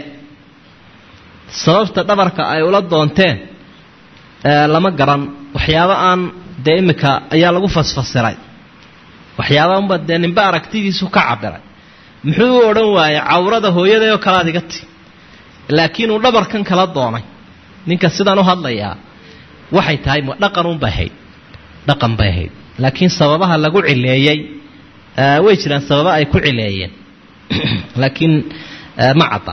S1: sababta dhabarka ay ula doonteen lama garan waxyaabo aan dee imika ayaa lagu fasfasiray waxyaaba unba dee ninba aragtidiisu ka cabiray muxuu u odhan waayey cawrada hooyaday oo kale aad iga ti laakiin uu dhabarkan kala doonay ninka sidaan u hadlayaa waxay tahay dhaqan unbay ahayd dhaqan bay ahayd laakiin sababaha lagu cileeyey way jiraan sababa ay ku cileeyeen laakiin ma cadda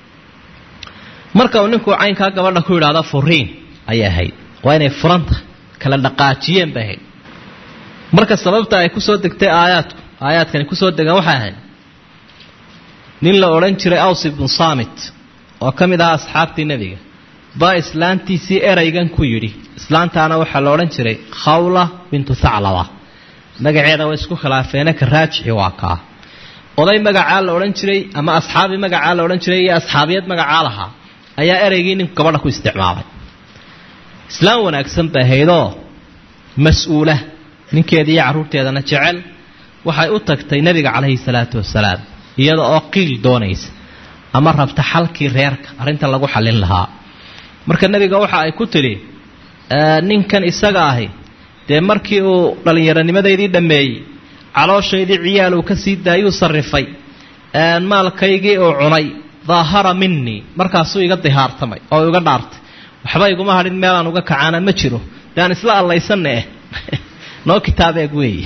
S1: marka uu ninku caynkaa gabadha ku yidhaahdo furiin ayay ahayd waa inay furanta kala dhaqaajiyeen bay ahayd marka sababta ay kusoo degtay aayaadku aayaadkani kusoo degaan waxay ahayd nin la odhan jiray aws ibnu saamit oo ka mid ahaa asxaabtii nebiga baa islaantiisii eraygan ku yidhi islaantaana waxaa la odhan jiray khawla bintu thaclaba magaceeda way isku khilaafeene ka raajixi waa kaa oday magacaa la odhan jiray ama asxaabi magacaa la odhan jiray iyo asxaabiyad magacaa lahaa ayaa ereygii ninku gabadha ku isticmaalay islaam wanaagsan bay ahaydoo mas-uula ninkeeda iyo carruurteedana jecel waxay u tagtay nebiga calayhi salaatu wasalaam iyada oo qiil doonaysa ama rabta xalkii reerka arrinta lagu xallin lahaa marka nebiga waxa ay ku tidhi ninkan isaga ahi dee markii uu dhallinyaronimadeydii dhammeeyey calooshaydii ciyaal uu ka sii daayuu sarrifay maalkaygii uu cunay daahara minii markaasuu iga dihaartamay oo iga dhaartay waxba iguma hadhin meelaan uga kacaana ma jiro de aan isla allaysanna eh noo kitaab eeg weey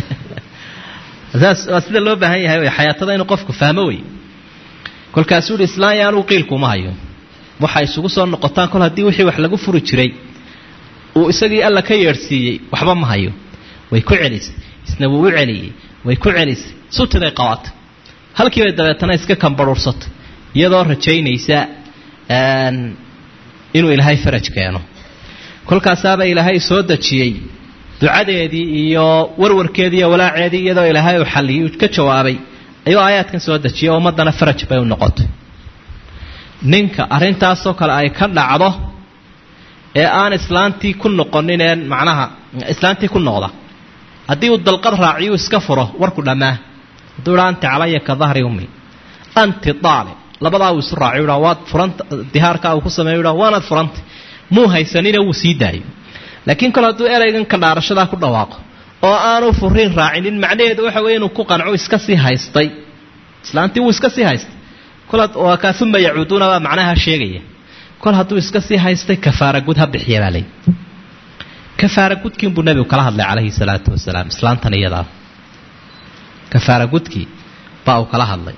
S1: saas waa sida loo baahan yahay wey xayaatada inuu qofku fahmo wey kolkaasuu ihi islaan yaanuu qiilkuuma hayo waxay isugu soo noqotaan kol haddii wixii wax lagu furi jiray uu isagii alla ka yeedhsiiyey waxba ma hayo way ku celisay isna wuu u celiyey way ku celisay sutiday qabatay halkiibay dabeetana iska kambaruursatay iyadoo rajaynaysa inuu ilaahay faraj keeno kolkaasaaba ilaahay soo dejiyey ducadeedii iyo warwarkeedii iyo walaaceedii iyadoo ilaahay uu xalliyey ka jawaabay ayuu aayaadkan soo dejiyay oo ummaddana faraj bay u noqotay ninka arrintaasoo kale ay ka dhacdo ee aan islaantii ku noqonin ee macnaha islaantii ku noqda haddii uu dalqad raaciyuu iska furo warku dhammaa hadduu idhaa anti calaya ka dahri ummi anti daalic labadaa uu isu raaciy dhaa waad furanta dihaarkaa uu ku sameeyo dhaa waanaad furantay muu haysanina wuu sii daayo laakiin kol hadduu eraygan ka dhaarashadaa ku dhawaaqo oo aanu furiin raacinin macnaheedu waxa weye inuu ku qanco iska sii haystay islaantii wuu iska sii haystay waa kaa uma yacuuduuna baa macnaha sheegaya kol hadduu iska sii haystay kafaara gud ha bixiya baa lay kafaara gudkiinbuu nebigu kala hadlay calayhi salaatu wasalaam islaantan iyadaa kafaara gudkii baa uu kala hadlay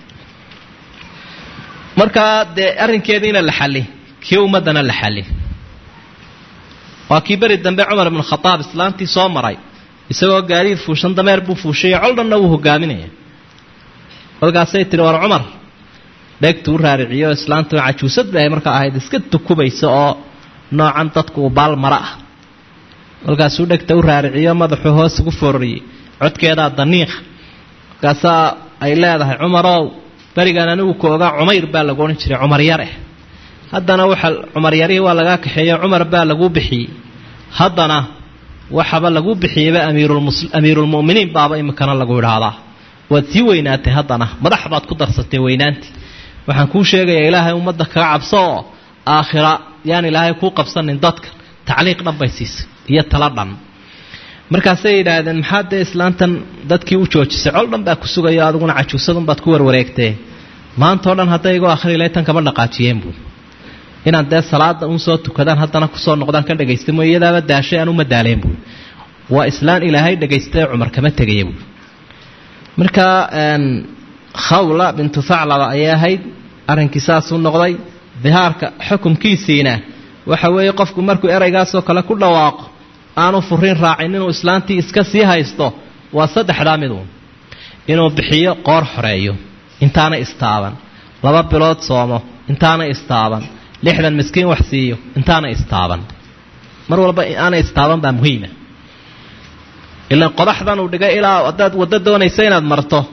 S1: markaa dee arrinkeediina la xali kii ummaddana la xali waa kii beri dambe cumar ibnu khadaab islaantii soo maray isagoo gaadiid fuushan dameer buu fuushayo col dhanna wuu hogaaminaya kolkaasay tihi war cumar dheegtu u raariciyo islaantu cajuusad bay markaa ahayd iska tukubaysa oo noocan dadku uu baal mara ah kolkaasuu dhegta u raariciyo madaxuu hoos ugu foorariyey codkeedaa daniiqa markaasaa ay leedahay cumarow berigan anigu ku ogaa cumayr baa lagu odhan jiray cumar yare haddana waxa cumar yarihii waa lagaa kaxeeyo cumar baa laguu bixiyey haddana waxaba laguu bixiyeyba amiirulmu'miniin baaba iminkana lagu idhaahdaa waad sii weynaatay haddana madax baad ku darsatay weynaantii waxaan kuu sheegayaa ilaahay ummadda kaga cabso oo aakhira yaan ilaahay kuu qabsanin dadka tacliiq dhan bay siisay iyo tala dhan markaasay yidhaahdeen maxaa dee islaantan dadkii u joojisay col dhan baa ku sugayo adiguna cajuusadunbaad ku warwareegtee maantao dhan hadday igoo akhrilay tan kama dhaqaajiyeen buui inaan dee salaada un soo tukadaan haddana kusoo noqdaan ka dhagaysta mooy iyadaaba daashay aan uma daaleen buui waa islaan ilaahay dhagaystay cumar kama tegaya buui marka khawla bintu thaclaba ayay ahayd arrinkii saasuu noqday dihaarka xukumkiisiina waxa weeye qofku markuu eraygaasoo kale ku dhawaaqo aanu furiin raacin inuu islaantii iska sii haysto waa saddexdaa miduun inuu bixiyo qoor xoreeyo intaana istaaban laba bilood soomo intaana istaaban lixdan miskiin wax siiyo intaana istaaban mar walba aana istaaban baa muhiima ilaan qodaxdan uu dhigay ilaa haddaad waddo doonaysa inaad marto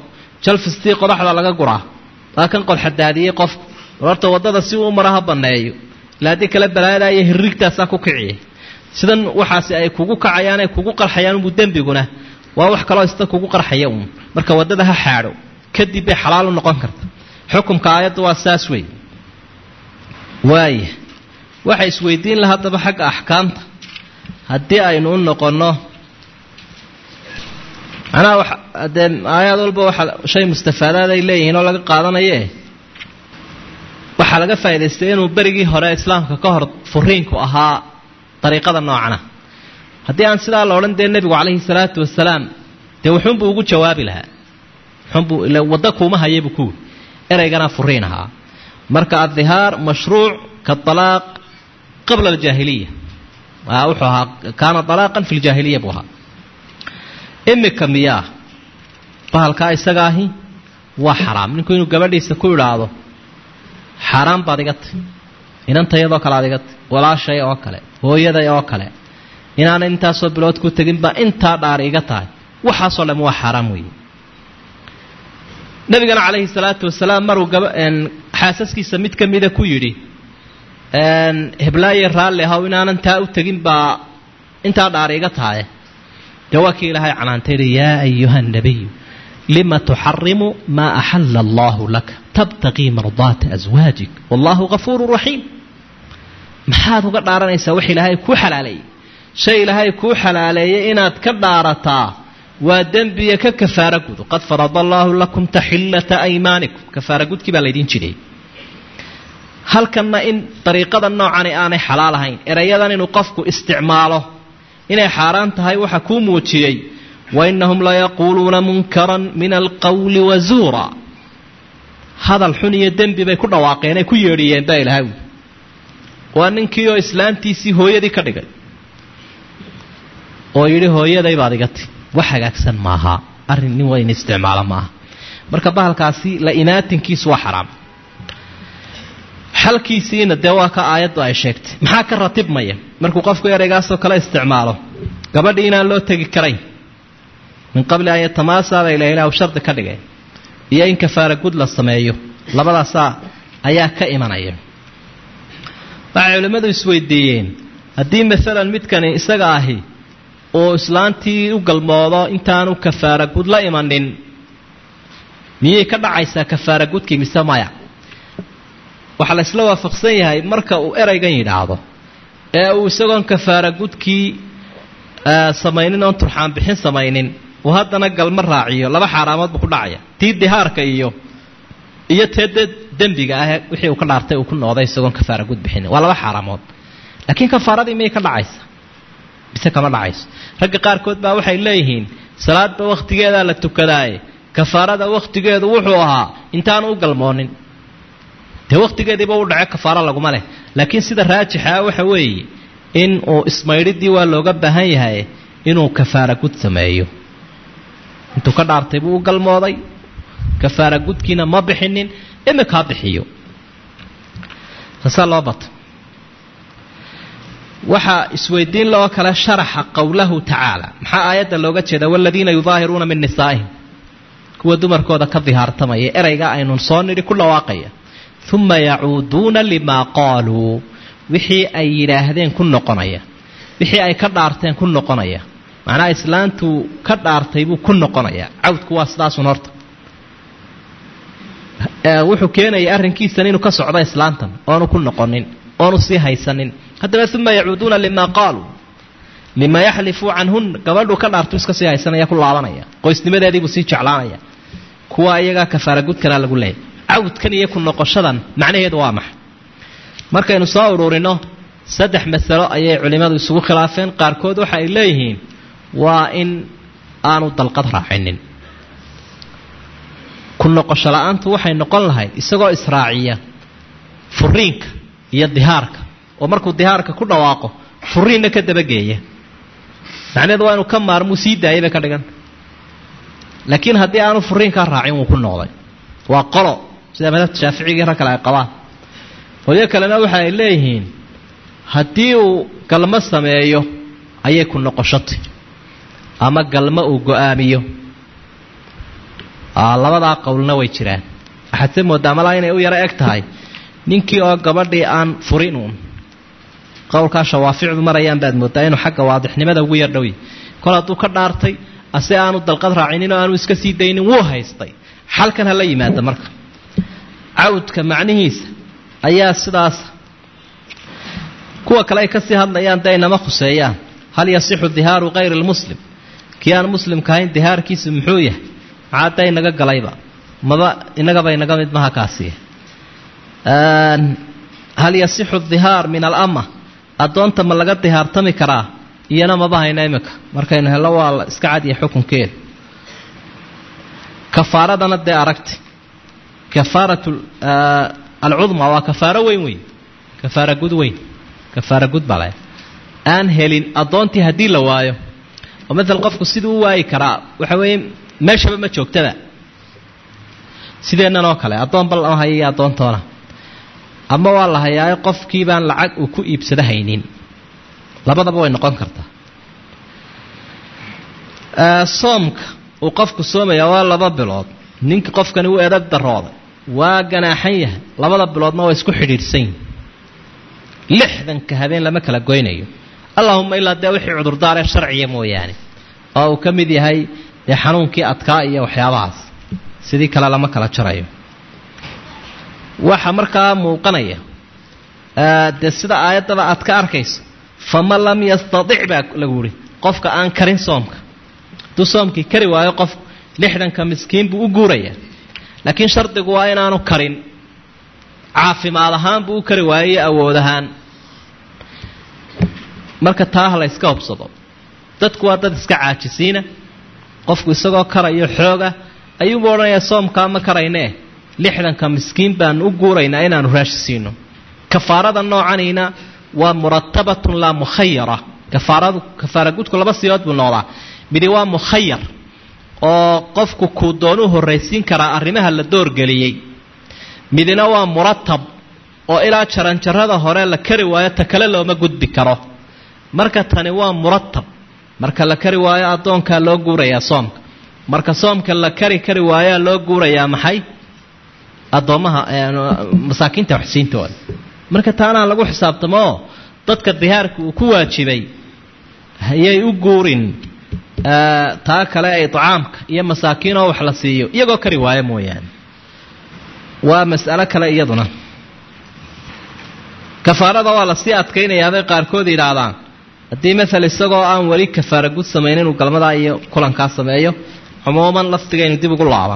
S1: jalfistii qodaxda laga guraa waa kan qodxadaadiyey qof horta waddada si uu mara ha banneeyo ila haddii kale balaayada iyo hirrigtaasaa ku kiciya sidan waxaasi ay kugu kacayaan ay kugu qarxayaan unbu dembiguna waa wax kaloo ista kugu qarxaya uun marka waddada ha xaadho kadib bay xalaal u noqon karta xukumka aayadda waa saas wey waaya waxay isweydiin laha haddaba xagga axkaamta haddii aynu u noqonno macnaha dee aayaad walba waxa shay mustafaadaad ay leeyihiin oo laga qaadanaye waxaa laga faa'idaystay inuu berigii hore islaamka ka hor furiinku ahaa dariiqada noocana haddii aan sidaa la odhan dee nebigu calayhi salaatu wasalaam dee wuxuunbuu ugu jawaabi lahaa wuxuunbuu ila waddo kuuma hayabuu kuwi ereyganaa furiin ahaa marka addihaar mashruuc ka alaaq qabla aljaahiliya wuxuu ahaa kaana alaaqan fi ljaahiliya buu ahaa imika miyaa bahalkaa isaga ahi waa xaraam ninku inuu gabadhiisa ku idhaahdo xaaraan baad iga tahy inantayadoo kale aad iga tahy walaashay oo kale hooyaday oo kale inaanan intaasoo bilood ku tegin baa intaa dhaar iga tahay waxaasoo dham waa xaaraam weeye nabigana calayhi salaatu wasalaam maruu gaba xaasaskiisa mid ka mida ku yidhi heblaaye raalli ahaw inaanan taa u tegin baa intaa dhaar iga tahay dee waa kii ilaahay canaantay yidhi yaa ayuha nabiyu lima tuxarimu maa axala allahu laka tabtaqii mardaata aswaajik wallahu gafuuru raxiim maxaad uga dhaaranaysaa wax ilaahay kuu xalaaleeyey shay ilaahay kuu xalaaleeyey inaad ka dhaarataa waa dembiya ka kafaara gudu qad farada allaahu lakum taxillata aymaanikum kafaara gudkii baa laydin jiray halkanna in dariiqada noocani aanay xalaal ahayn erayadan inuu qofku isticmaalo inay xaaraan tahay waxa kuu muujiyey wainahum layaquuluuna munkaran min alqawli wazuura hadal xun iyo dembi bay ku dhawaaqeen ay ku yeedhiyeen baa ilahay wi waa ninkii oo islaantiisii hooyadii ka dhigay oo yidhi hooyaday baad iga ti wax hagaagsan maaha arrin nin wayn isticmaalo maaha marka bahalkaasi la imaatinkiisu waa xaraam xalkiisiina dee waa ka aayaddu ay sheegtay maxaa ka ratibmaya markuu qofku ereygaasoo kale isticmaalo gabadhii inaan loo tegi karayn min qabli an yatamaasaaba ila ilah shardi ka dhigay iyo in kafaara gud la sameeyo labadaasaa ayaa ka imanaya waxay culimmadu isweydiiyeen haddii maalan midkani isaga ahi uu islaantii u galmoodo intaanu kafaara gud la imanin miyay ka dhacaysaa kafaara gudkii mise maya waxaa la isla waafaqsan yahay marka uu ereygan yidhaahdo ee uu isagoon kafaara gudkii samaynin oon turxaan bixin samaynin uu haddana galma raaciyo laba xaaraamood buu ku dhacaya tii dihaarka iyo iyo tee de dembiga ah wixii uu ka dhaartay uu ku noqday isagoon kafaara gud bixinin waa laba xaaraamood laakiin kafaaradii miyay ka dhacaysa mise kama dhacayso ragga qaarkood baa waxay leeyihiin salaadba wakhtigeedaa la tukadaaye kafaarada wakhtigeedu wuxuu ahaa intaanu u galmoonin dee wakhtigeediiba u dhace kafaaro laguma leh laakiin sida raajixa waxa weeye in uu ismaydhidii waa looga baahan yahay inuu kafaara gud sameeyo intuu ka dhaartay buu u galmooday kafaara gudkiina ma bixinin imika ha bixiyo saasaa loo bato waxaa isweydiin loo kale sharaxa qowlahu tacaala maxaa aayadda looga jeeda waladiina yudaahiruuna min nisaa'ihim kuwa dumarkooda ka dihaartamaya ereyga aynu soo nidhi ku dhawaaqaya uma yacuuduuna limaa qaaluu wixii ay yidhaahdeen ku noqonaya wixii ay ka dhaarteen ku noqonaya macnaha islaantuu ka dhaartay buu ku noqonaya cawdku waa sidaasun horta wuxuu keenaya arrinkiisan inuu ka socdo islaantan oonu ku noqonin oonu sii haysanin haddana uma yacuuduuna limaa qaaluu lima yaxlifuu canhunna gabadhuu ka dhaartu iska sii haysanaya ku laabanaya qoysnimadeediibuu sii jeclaanaya kuwa iyagaa kafaara gudkanaa lagu leeyay cawdkan iyo ku noqoshadan macnaheedu waa maxay markaynu soo uruurino saddex masalo ayay culimmadu isugu khilaafeen qaarkood waxa ay leeyihiin waa in aanu dalqad raacinin ku noqosho la-aantu waxay noqon lahayd isagoo israaciya furiinka iyo dihaarka oo markuu dihaarka ku dhawaaqo furiinna ka dabageeya macnaheedu waa inuu ka maarmuu sii daayay bay ka dhigan laakiin haddii aanu furiinkaa raacin wuu ku noqday waa qolo sida madhabta shaaficigii rag kale ay qabaan qolyo kalena waxa ay leeyihiin haddii uu galmo sameeyo ayay ku noqoshotay ama galmo uu go-aamiyo labadaa qowlna way jiraan waxaad se moodaa malaa inay u yaro eg tahay ninkii oo gabadhii aan furin uun qowlkaa shawaaficdu marayaan baad moodaa inuu xagga waadixnimada ugu yar dhowy kol hadduu ka dhaartay ase aanu dalqad raacinin oo aanu iska sii daynin wuu haystay xalkan ha la yimaada marka cawdka macnihiisa ayaa sidaas kuwa kale ay kasii hadlayaan dee inama khuseeyaan hal yasixu dihaaru kayri lmuslim kii aan muslimka ahayn dihaarkiisu muxuu yahay maxaa da inaga galayba maba inagaba inaga mid maha kaasiya hal yasixu dihaar min alama addoonta ma laga dihaartami karaa iyana maba hayna iminka markaynu hello waa la iska cadiya xukunkeeda kafaaradana dee aragti kafaarat alcudma waa kafaaro weyn weyn kafaara gud weyn kafaara gud bale aan helin addoontii haddii la waayo oo maala qofku siduu u waayi karaa waxa weeye meeshaba ma joogtaba sideennan oo kale addoon bal oo haya iyo addoontoona ama waa la hayaayo qofkii baan lacag uu ku iibsado haynin labadaba way noqon kartaa soomka uu qofku soomaya waa laba bilood ninka qofkani wuu edab darooday waa ganaaxan yahay labada biloodna waa isku xidhiidhsan yihin lixdanka habeen lama kala goynayo allahuma ilaa dee wixii cudurdaaree sharciya mooyaane oo uu ka mid yahay dee xanuunkii adkaa iyo waxyaabahaas sidii kale lama kala jarayo waxa markaa muuqanaya dee sida aayaddaba aad ka arkayso faman lam yastadic baa lagu yihi qofka aan karin soomka hadduu soomkii kari waayo qof lixdanka miskiin buu u guurayaa laakiin shardigu waa inaanu karin caafimaad ahaan buu u kari waayo iyo awood ahaan marka taa ha la yska hobsado dadku waa dad iska caajisiina qofku isagoo karayo xooga ayuubu odhanayaa soomkaa ma karaynee lixdanka miskiin baanu u guuraynaa inaanu raashi siino kafaarada noocanina waa muratabatun laa mukhayara kafaaradu kafaara gudku laba siyood buu noqdaa midi waa mukhayar oo qofku kuu doonuu horraysiin karaa arrimaha la doorgeliyey midina waa muratab oo ilaa jaranjarada hore la kari waayo ta kale looma gudbi karo marka tani waa muratab marka la kari waayo addoonkaa loo guurayaa soomka marka soomka la kari kari waayaa loo guurayaa maxay addoommaha masaakiinta waxsiintooda marka taanaa lagu xisaabtamo oo dadka dihaarka uu ku waajibay hayay u guurin taa kale ay icaamka iyo masaakiinoo wax la siiyo iyagoo kari waayo mooyaane waa mas'alo kale iyaduna kafaarada waa lasii adkaynayaabay qaarkood yidhaahdaan haddii maal isagoo aan weli kafaara gud samayn inuu galmadaa iyo kulankaa sameeyo cumuuman lafdigaynu dib ugu laaban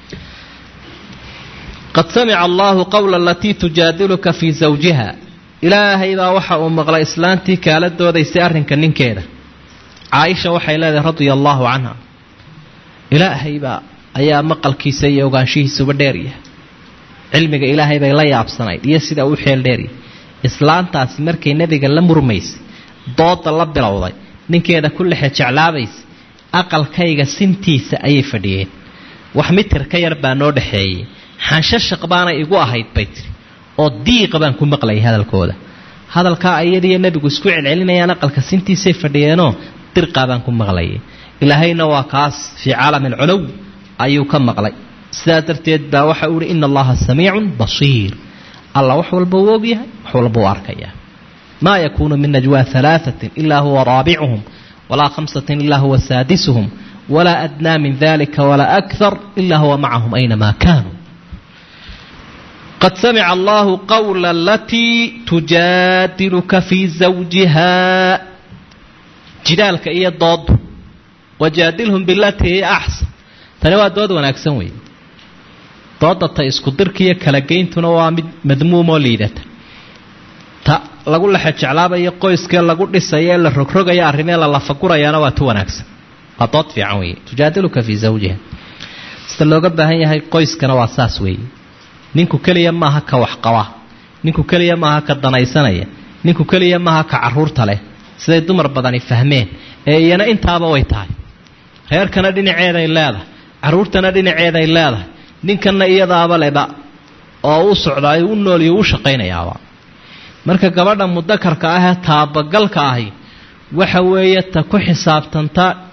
S1: qad samica allaahu qowla alatii tujaadiluka fii zawjiha ilaahay baa waxa uu maqlay islaantii kaala doodaysay arrinka ninkeeda caaisha waxay leedahay radia allaahu canha ilaahay baa ayaa maqalkiisa iyo ogaanshihiisuba dheeryahay cilmiga ilaahay bay la yaabsanayd iyo sida uu xeel dheeryahay islaantaasi markay nebiga la murmaysay dooda la bilowday ninkeeda ku lexe jeclaabaysa aqalkayga sintiisa ayay fadhiyeen wax mitir ka yar baa noo dhexeeyey xanshashaq baana igu ahayd bay tiri oo diiqa baan ku maqlayay hadalkooda hadalkaa ayadiiyo nebigu isku celcelinayaan aqalka sintiisay fadhiyeenoo dirqaa baan ku maqlayay ilaahayna waa kaas fii caalami alculow ayuu ka maqlay sidaa darteed baa waxa uu ihi ina allaha samiicun basiir alla wax walba uu ogyahay wax walba uu arkayaa maa yakuunu min najwa alaaثatin ilaa huwa raabicuhum walaa khamsatin ilaa huwa saadisuhum walaa adnaa min dalika walaa akar ilaa huwa macahum aynamaa kaanuu qad samica allahu qawla alatii tujaadiluka fii zawjiha jidaalka iyo doodu wajaadilhum bilatii hiya axsan tani waa dood wanaagsan weeye dooda ta isku dirka iyo kala geyntuna waa mid madmuumoo liidata ta lagu lexe jeclaabayo qoyskee lagu dhisayo ee la rogrogaya arrimee la lafagurayaana waa tu wanaagsan waa dood fiican weeye tujaadiluka fii zawjiha sida looga baahan yahay qoyskana waa saas weeye ninku keliya maaha ka waxqaba ninku keliya maaha ka danaysanaya ninku keliya maaha ka caruurta leh siday dumar badani fahmeen ee iyana intaaba way tahay reerkana dhinaceeday leedahay caruurtana dhinaceeday leedahay ninkanna iyadaaba leba oo u socdaayo u nooliyo u shaqaynayaaba marka gabadha mudakarka ahee taabagalka ahi waxa weeye ta ku xisaabtanta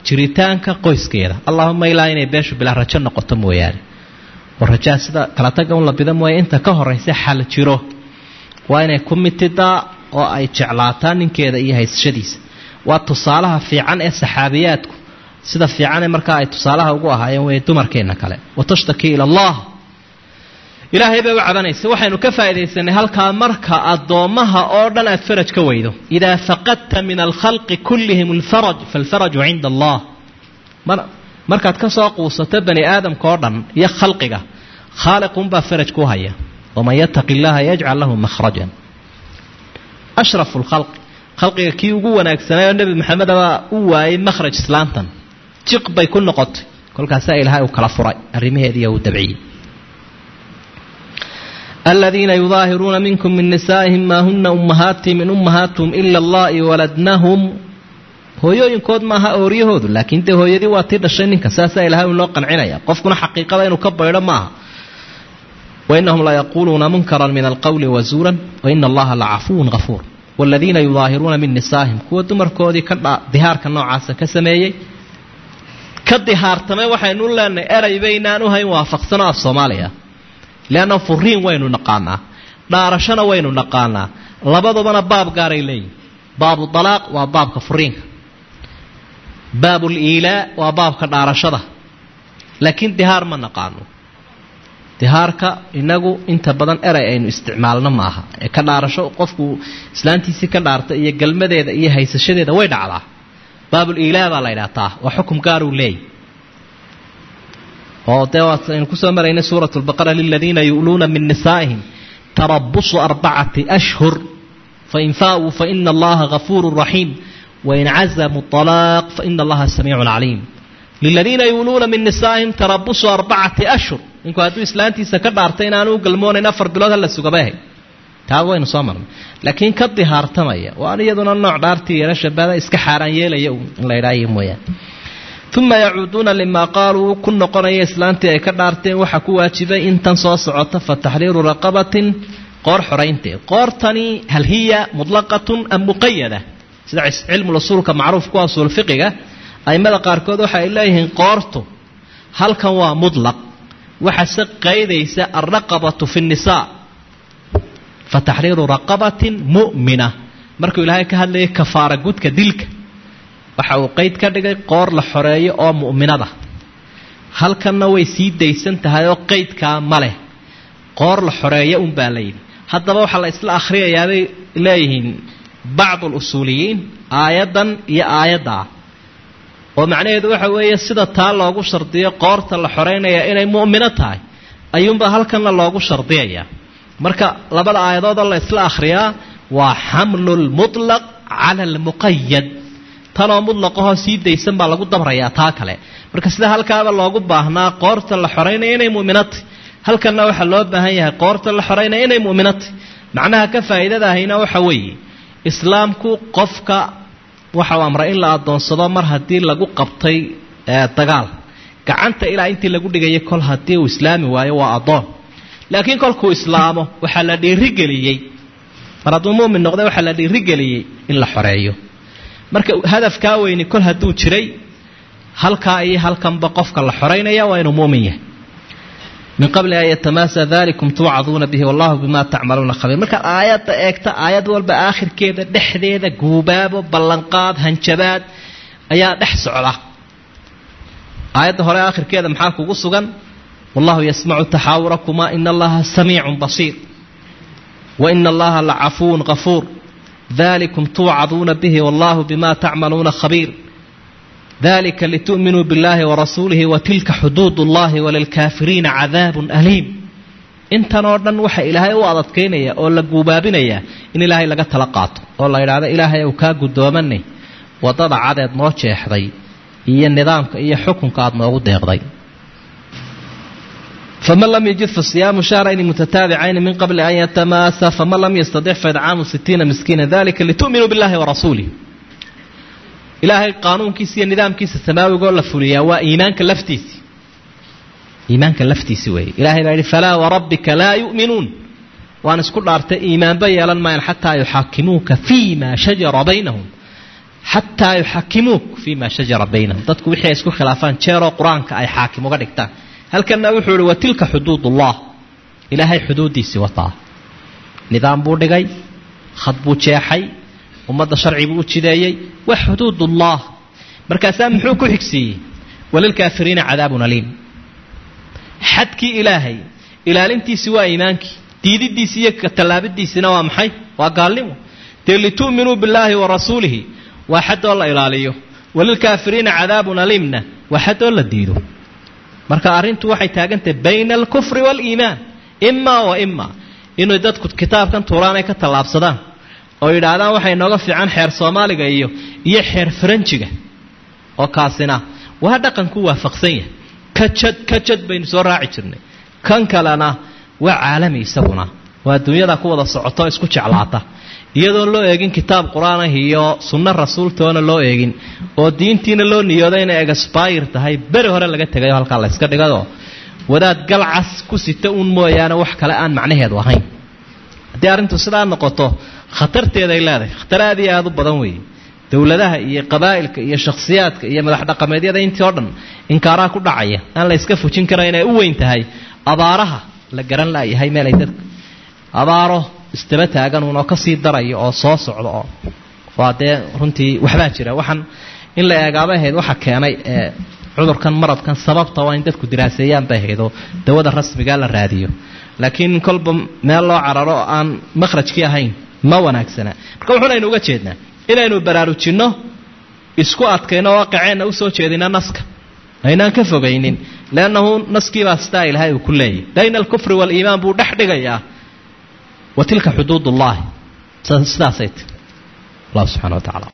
S1: jiritaanka qoyskeeda allahuma ilaa inay beeshu bilaa rajo noqoto mooyaane oo rajaa sida kala taga un la bida mooya inta ka horaysa xal jiro waa inay ku mitidaa oo ay jeclaataa ninkeeda iyo haysashadiisa waa tusaalaha fiican ee saxaabiyaadku sida fiicane markaa ay tusaalaha ugu ahaayeen wey dumarkeenna kale watashtaki ila allah ilaahay bay u cabanaysa waxaynu ka faaidaysanay halkaa marka addoommaha oo dhan aad faraj ka weydo idaa faqadta min alkhalqi kullihim alfaraj faalfaraju cinda allah markaad ka soo quusato bani aadamka oo dhan iyo khalqiga khaaliqunbaa faraj ku haya waman yattaqi illaha yajcal lahu mahrajan ashrafu lkhalqi khalqiga kii ugu wanaagsanay oo nebi maxamed baa u waayay makhraj islaantan jiq bay ku noqotay kolkaasaa ilaahay uu kala furay arrimaheediiyo uu dabciyey aladiina yudaahiruuna minkum min nisaa'ihim maa huna ummahaatihim in ummahaatuhum ila allahi waladnahum hooyooyinkood maaha ooryahoodu laakiin dee hooyadii waa tii dhashay ninka saasaa ilahay u loo qancinaya qofkuna xaqiiqada inuu ka baydho maaha wainahum layaquuluuna munkaran min alqowli wazuuran waina allaha lacafuwun hafuur waladiina yudaahiruuna min nisaa'ihim kuwa dumarkoodii ka dihaarka noocaasa ka sameeyey ka dihaartamay waxaynu leenahay eray baynaan u hayn waafaqsano af soomaaliya leanna furiin waynu naqaanaa dhaarashana waynu naqaanaa labadubana baab gaaray leeyihin baabu dalaaq waa baabka furiinka baabul iilaa waa baabka dhaarashada laakiin dihaar ma naqaano dihaarka inagu inta badan eray aynu isticmaalno ma aha ee ka dhaarasho qofku islaantiisii ka dhaarta iyo galmadeeda iyo haysashadeeda way dhacdaa baabul iilaa baa la ydhahtaa waa xukum gaaruu leeyay oo dee waaynu kusoo maraynay suurat lbaqara liladiina yu'luuna min nisaa'ihim tarabusu arbacati ashhur fain faa'uu faina allaha gafuuru raxiim wain cazamuu alaaq faina allaha samiicun caliim liladiina yu'luuna min nisaa'ihim tarabusu arbacati ashhur ninku hadduu islaantiisa ka dhaartay inaanu u galmoonayn afar bilood hala sugabahay taa waynu soo marnay laakiin ka dihaartamaya waan iyaduna nooc dhaartii yeela shabada iska xaaraan yeelaya in la idhaayo mooyaane uma yacuuduuna limaa qaaluu ku noqonaya islaantii ay ka dhaarteen waxaa ku waajibay intan soo socota fa taxriiru raqabatin qoor xoraynteed qoortani hal hiya mutlaqatun am muqayada sida cilmulusuulka macruuf ku usuul fiqiga aimada qaarkood waxa ay leeyihiin qoortu halkan waa mutlaq waxase qaydaysa alraqabatu fi nnisaa fa taxriiru raqabatin mu'mina markuu ilaahay ka hadlayay kafaara gudka dilka waxa uu qeyd ka dhigay qoor la xoreeyo oo mu'minada halkanna way sii daysan tahay oo qeydkaa ma leh qoor la xoreeyo unbaa la yidhi haddaba waxaa la isla akhriyayaabay leeyihiin bacdu alusuuliyiin aayaddan iyo aayaddaa oo macnaheedu waxa weeye sida taa loogu shardiyo qoorta la xoreynaya inay mu'mino tahay ayuunbaa halkanna loogu shardiyayaa marka labada aayadoodoo la isla akhriyaa waa xamlu lmutlaq cala almuqayad tanoo mutlaqahoo sii daysan baa lagu dabrayaa taa kale marka sida halkaaba loogu baahnaa qoorta la xoreynaya inay mu'minatay halkanna waxaa loo baahan yahay qoorta la xoreynaya inay mu'minatay macnaha ka faa'iidadahayna waxa weeye islaamku qofka waxau amray in la adoonsado mar haddii lagu qabtay dagaal gacanta ilaa intii lagu dhigayay kol haddii uu islaami waayo waa addoon laakiin kolkuu islaamo waxaa la dhiirigeliyey mar hadduu mumin noqday waxaa la dhiirigeliyey in la xoreeyo marka hadafkaa weyni kol hadduu jiray halkaa iyo halkanba qofka la xoreynaya waa inuu muumin yahay min qabli an yatamaasa dalikum tuucaduuna bihi wallahu bima tacmaluuna khabiir markaad aayadda eegta aayad walba aakhirkeeda dhexdeeda guubaabo ballanqaad hanjabaad ayaa dhex socda aayadda hore aakhirkeeda maxaa kugu sugan wallahu yasmacu taxaawurakumaa ina allaha samiicun basiir wa ina allaha lacafuwun kafuur dalikum tuucaduuna bihi wallahu bima tacmaluuna khabiir dalika litu'minuu biاllahi warasuulihi watilka xuduud اllahi walilkaafiriina cadaabun aliim intan oo dhan waxa ilaahay u adadkaynaya oo la guubaabinaya in ilaahay laga tala qaato oo la yidhaahdo ilaahay ou kaa guddoomanay waddada cadeed noo jeexday iyo nidaamka iyo xukunka aada noogu deeqday faman lam yajid fasiyaamu shahrayni mutataabicayni min qabli an yatamaasa faman lam yastadix faidcaamu sitiina miskiina dalika litu'minuu biاllahi warasuulih ilaahay qaanuunkiisa iyo nidaamkiisa samaawigoo la fuliyaa waa iimaanka laftiisi iimaanka laftiisi weeye ilahay baa yidhi falaa warabbika laa yu'minuun waan isku dhaartay iimaanba yeelan maayan xataa yuxaakimuuka fii ma shajara baynahum xataa yuxakimuuk fii ma shajara baynahum dadku wixii ay isku khilaafaan jeeroo qur-aanka ay xaakim uga dhigtaan halkanna wuxuu ihi wa tilka xuduudullah ilaahay xuduuddiisii wataa nidaam buu dhigay khad buu jeexay ummadda sharci buu u jideeyey wa xuduudullah markaasaa muxuu ku xigsiiyey walilkaafiriina cadaabun aliim xadkii ilaahay ilaalintiisi waa iimaankii diididiisi iyo tallaabadiisina waa maxay waa gaalnimo dee litu'minuu billaahi wa rasuulihi waa xadoo la ilaaliyo walilkaafiriina cadaabun aliimna waa xadoo la diido marka arrintu waxay taagantahay bayna alkufri waaliimaan imaa wa imaa inay dadku kitaabkan tuuraan ay ka tallaabsadaan oo yidhaahdaan waxay nooga fiican xeer soomaaliga iyo iyo xeer faranjiga oo kaasina waa dhaqanku waafaqsan yahay kajad kajad baynu soo raaci jirnay kan kalena waa caalami isaguna waa adduunyada ku wada socoto isku jeclaata iyadoon loo eegin kitaab qur-aan ah iyo sunno rasuultoona loo eegin oo diintiina loo niyoodo inay egaspayr tahay beri hore laga tegayo halkaa layska dhigado wadaad galcas ku sita uun mooyaane wax kale aan macnaheedu ahayn haddii arrintu sidaa noqoto khatarteeday leedahay khatar aad iyo aada u badan weeye dowladaha iyo qabaa'ilka iyo shakhsiyaadka iyo madax dhaqameedyada intii oo dhan inkaaraha ku dhacaya aan la yska fujin kara inay u weyn tahay abaaraha la garan laayahay meelay dadka abaaro isdaba taagan uun oo kasii daraya oo soo socda oo waa dee runtii waxbaa jira waxaan in la eegaaba ahayd waxa keenay ee cudurkan maradkan sababta waa in dadku diraaseeyaan bay ahayd oo dawada rasmigaa la raadiyo laakiin kolba meel loo cararo oo aan makhrajkii ahayn ma wanaagsana marka wuxuunaynu uga jeednaa inaynu baraarujinno isku adkayno waaqiceenna usoo jeedina naska aynaan ka fogaynin leannahu naskiibaa sidaa ilahay uu ku leeyahy bayna alkufri waaliimaan buu dhex dhigayaa wa tilka xuduud ullahi sidaasay ti allah subxana wa tacala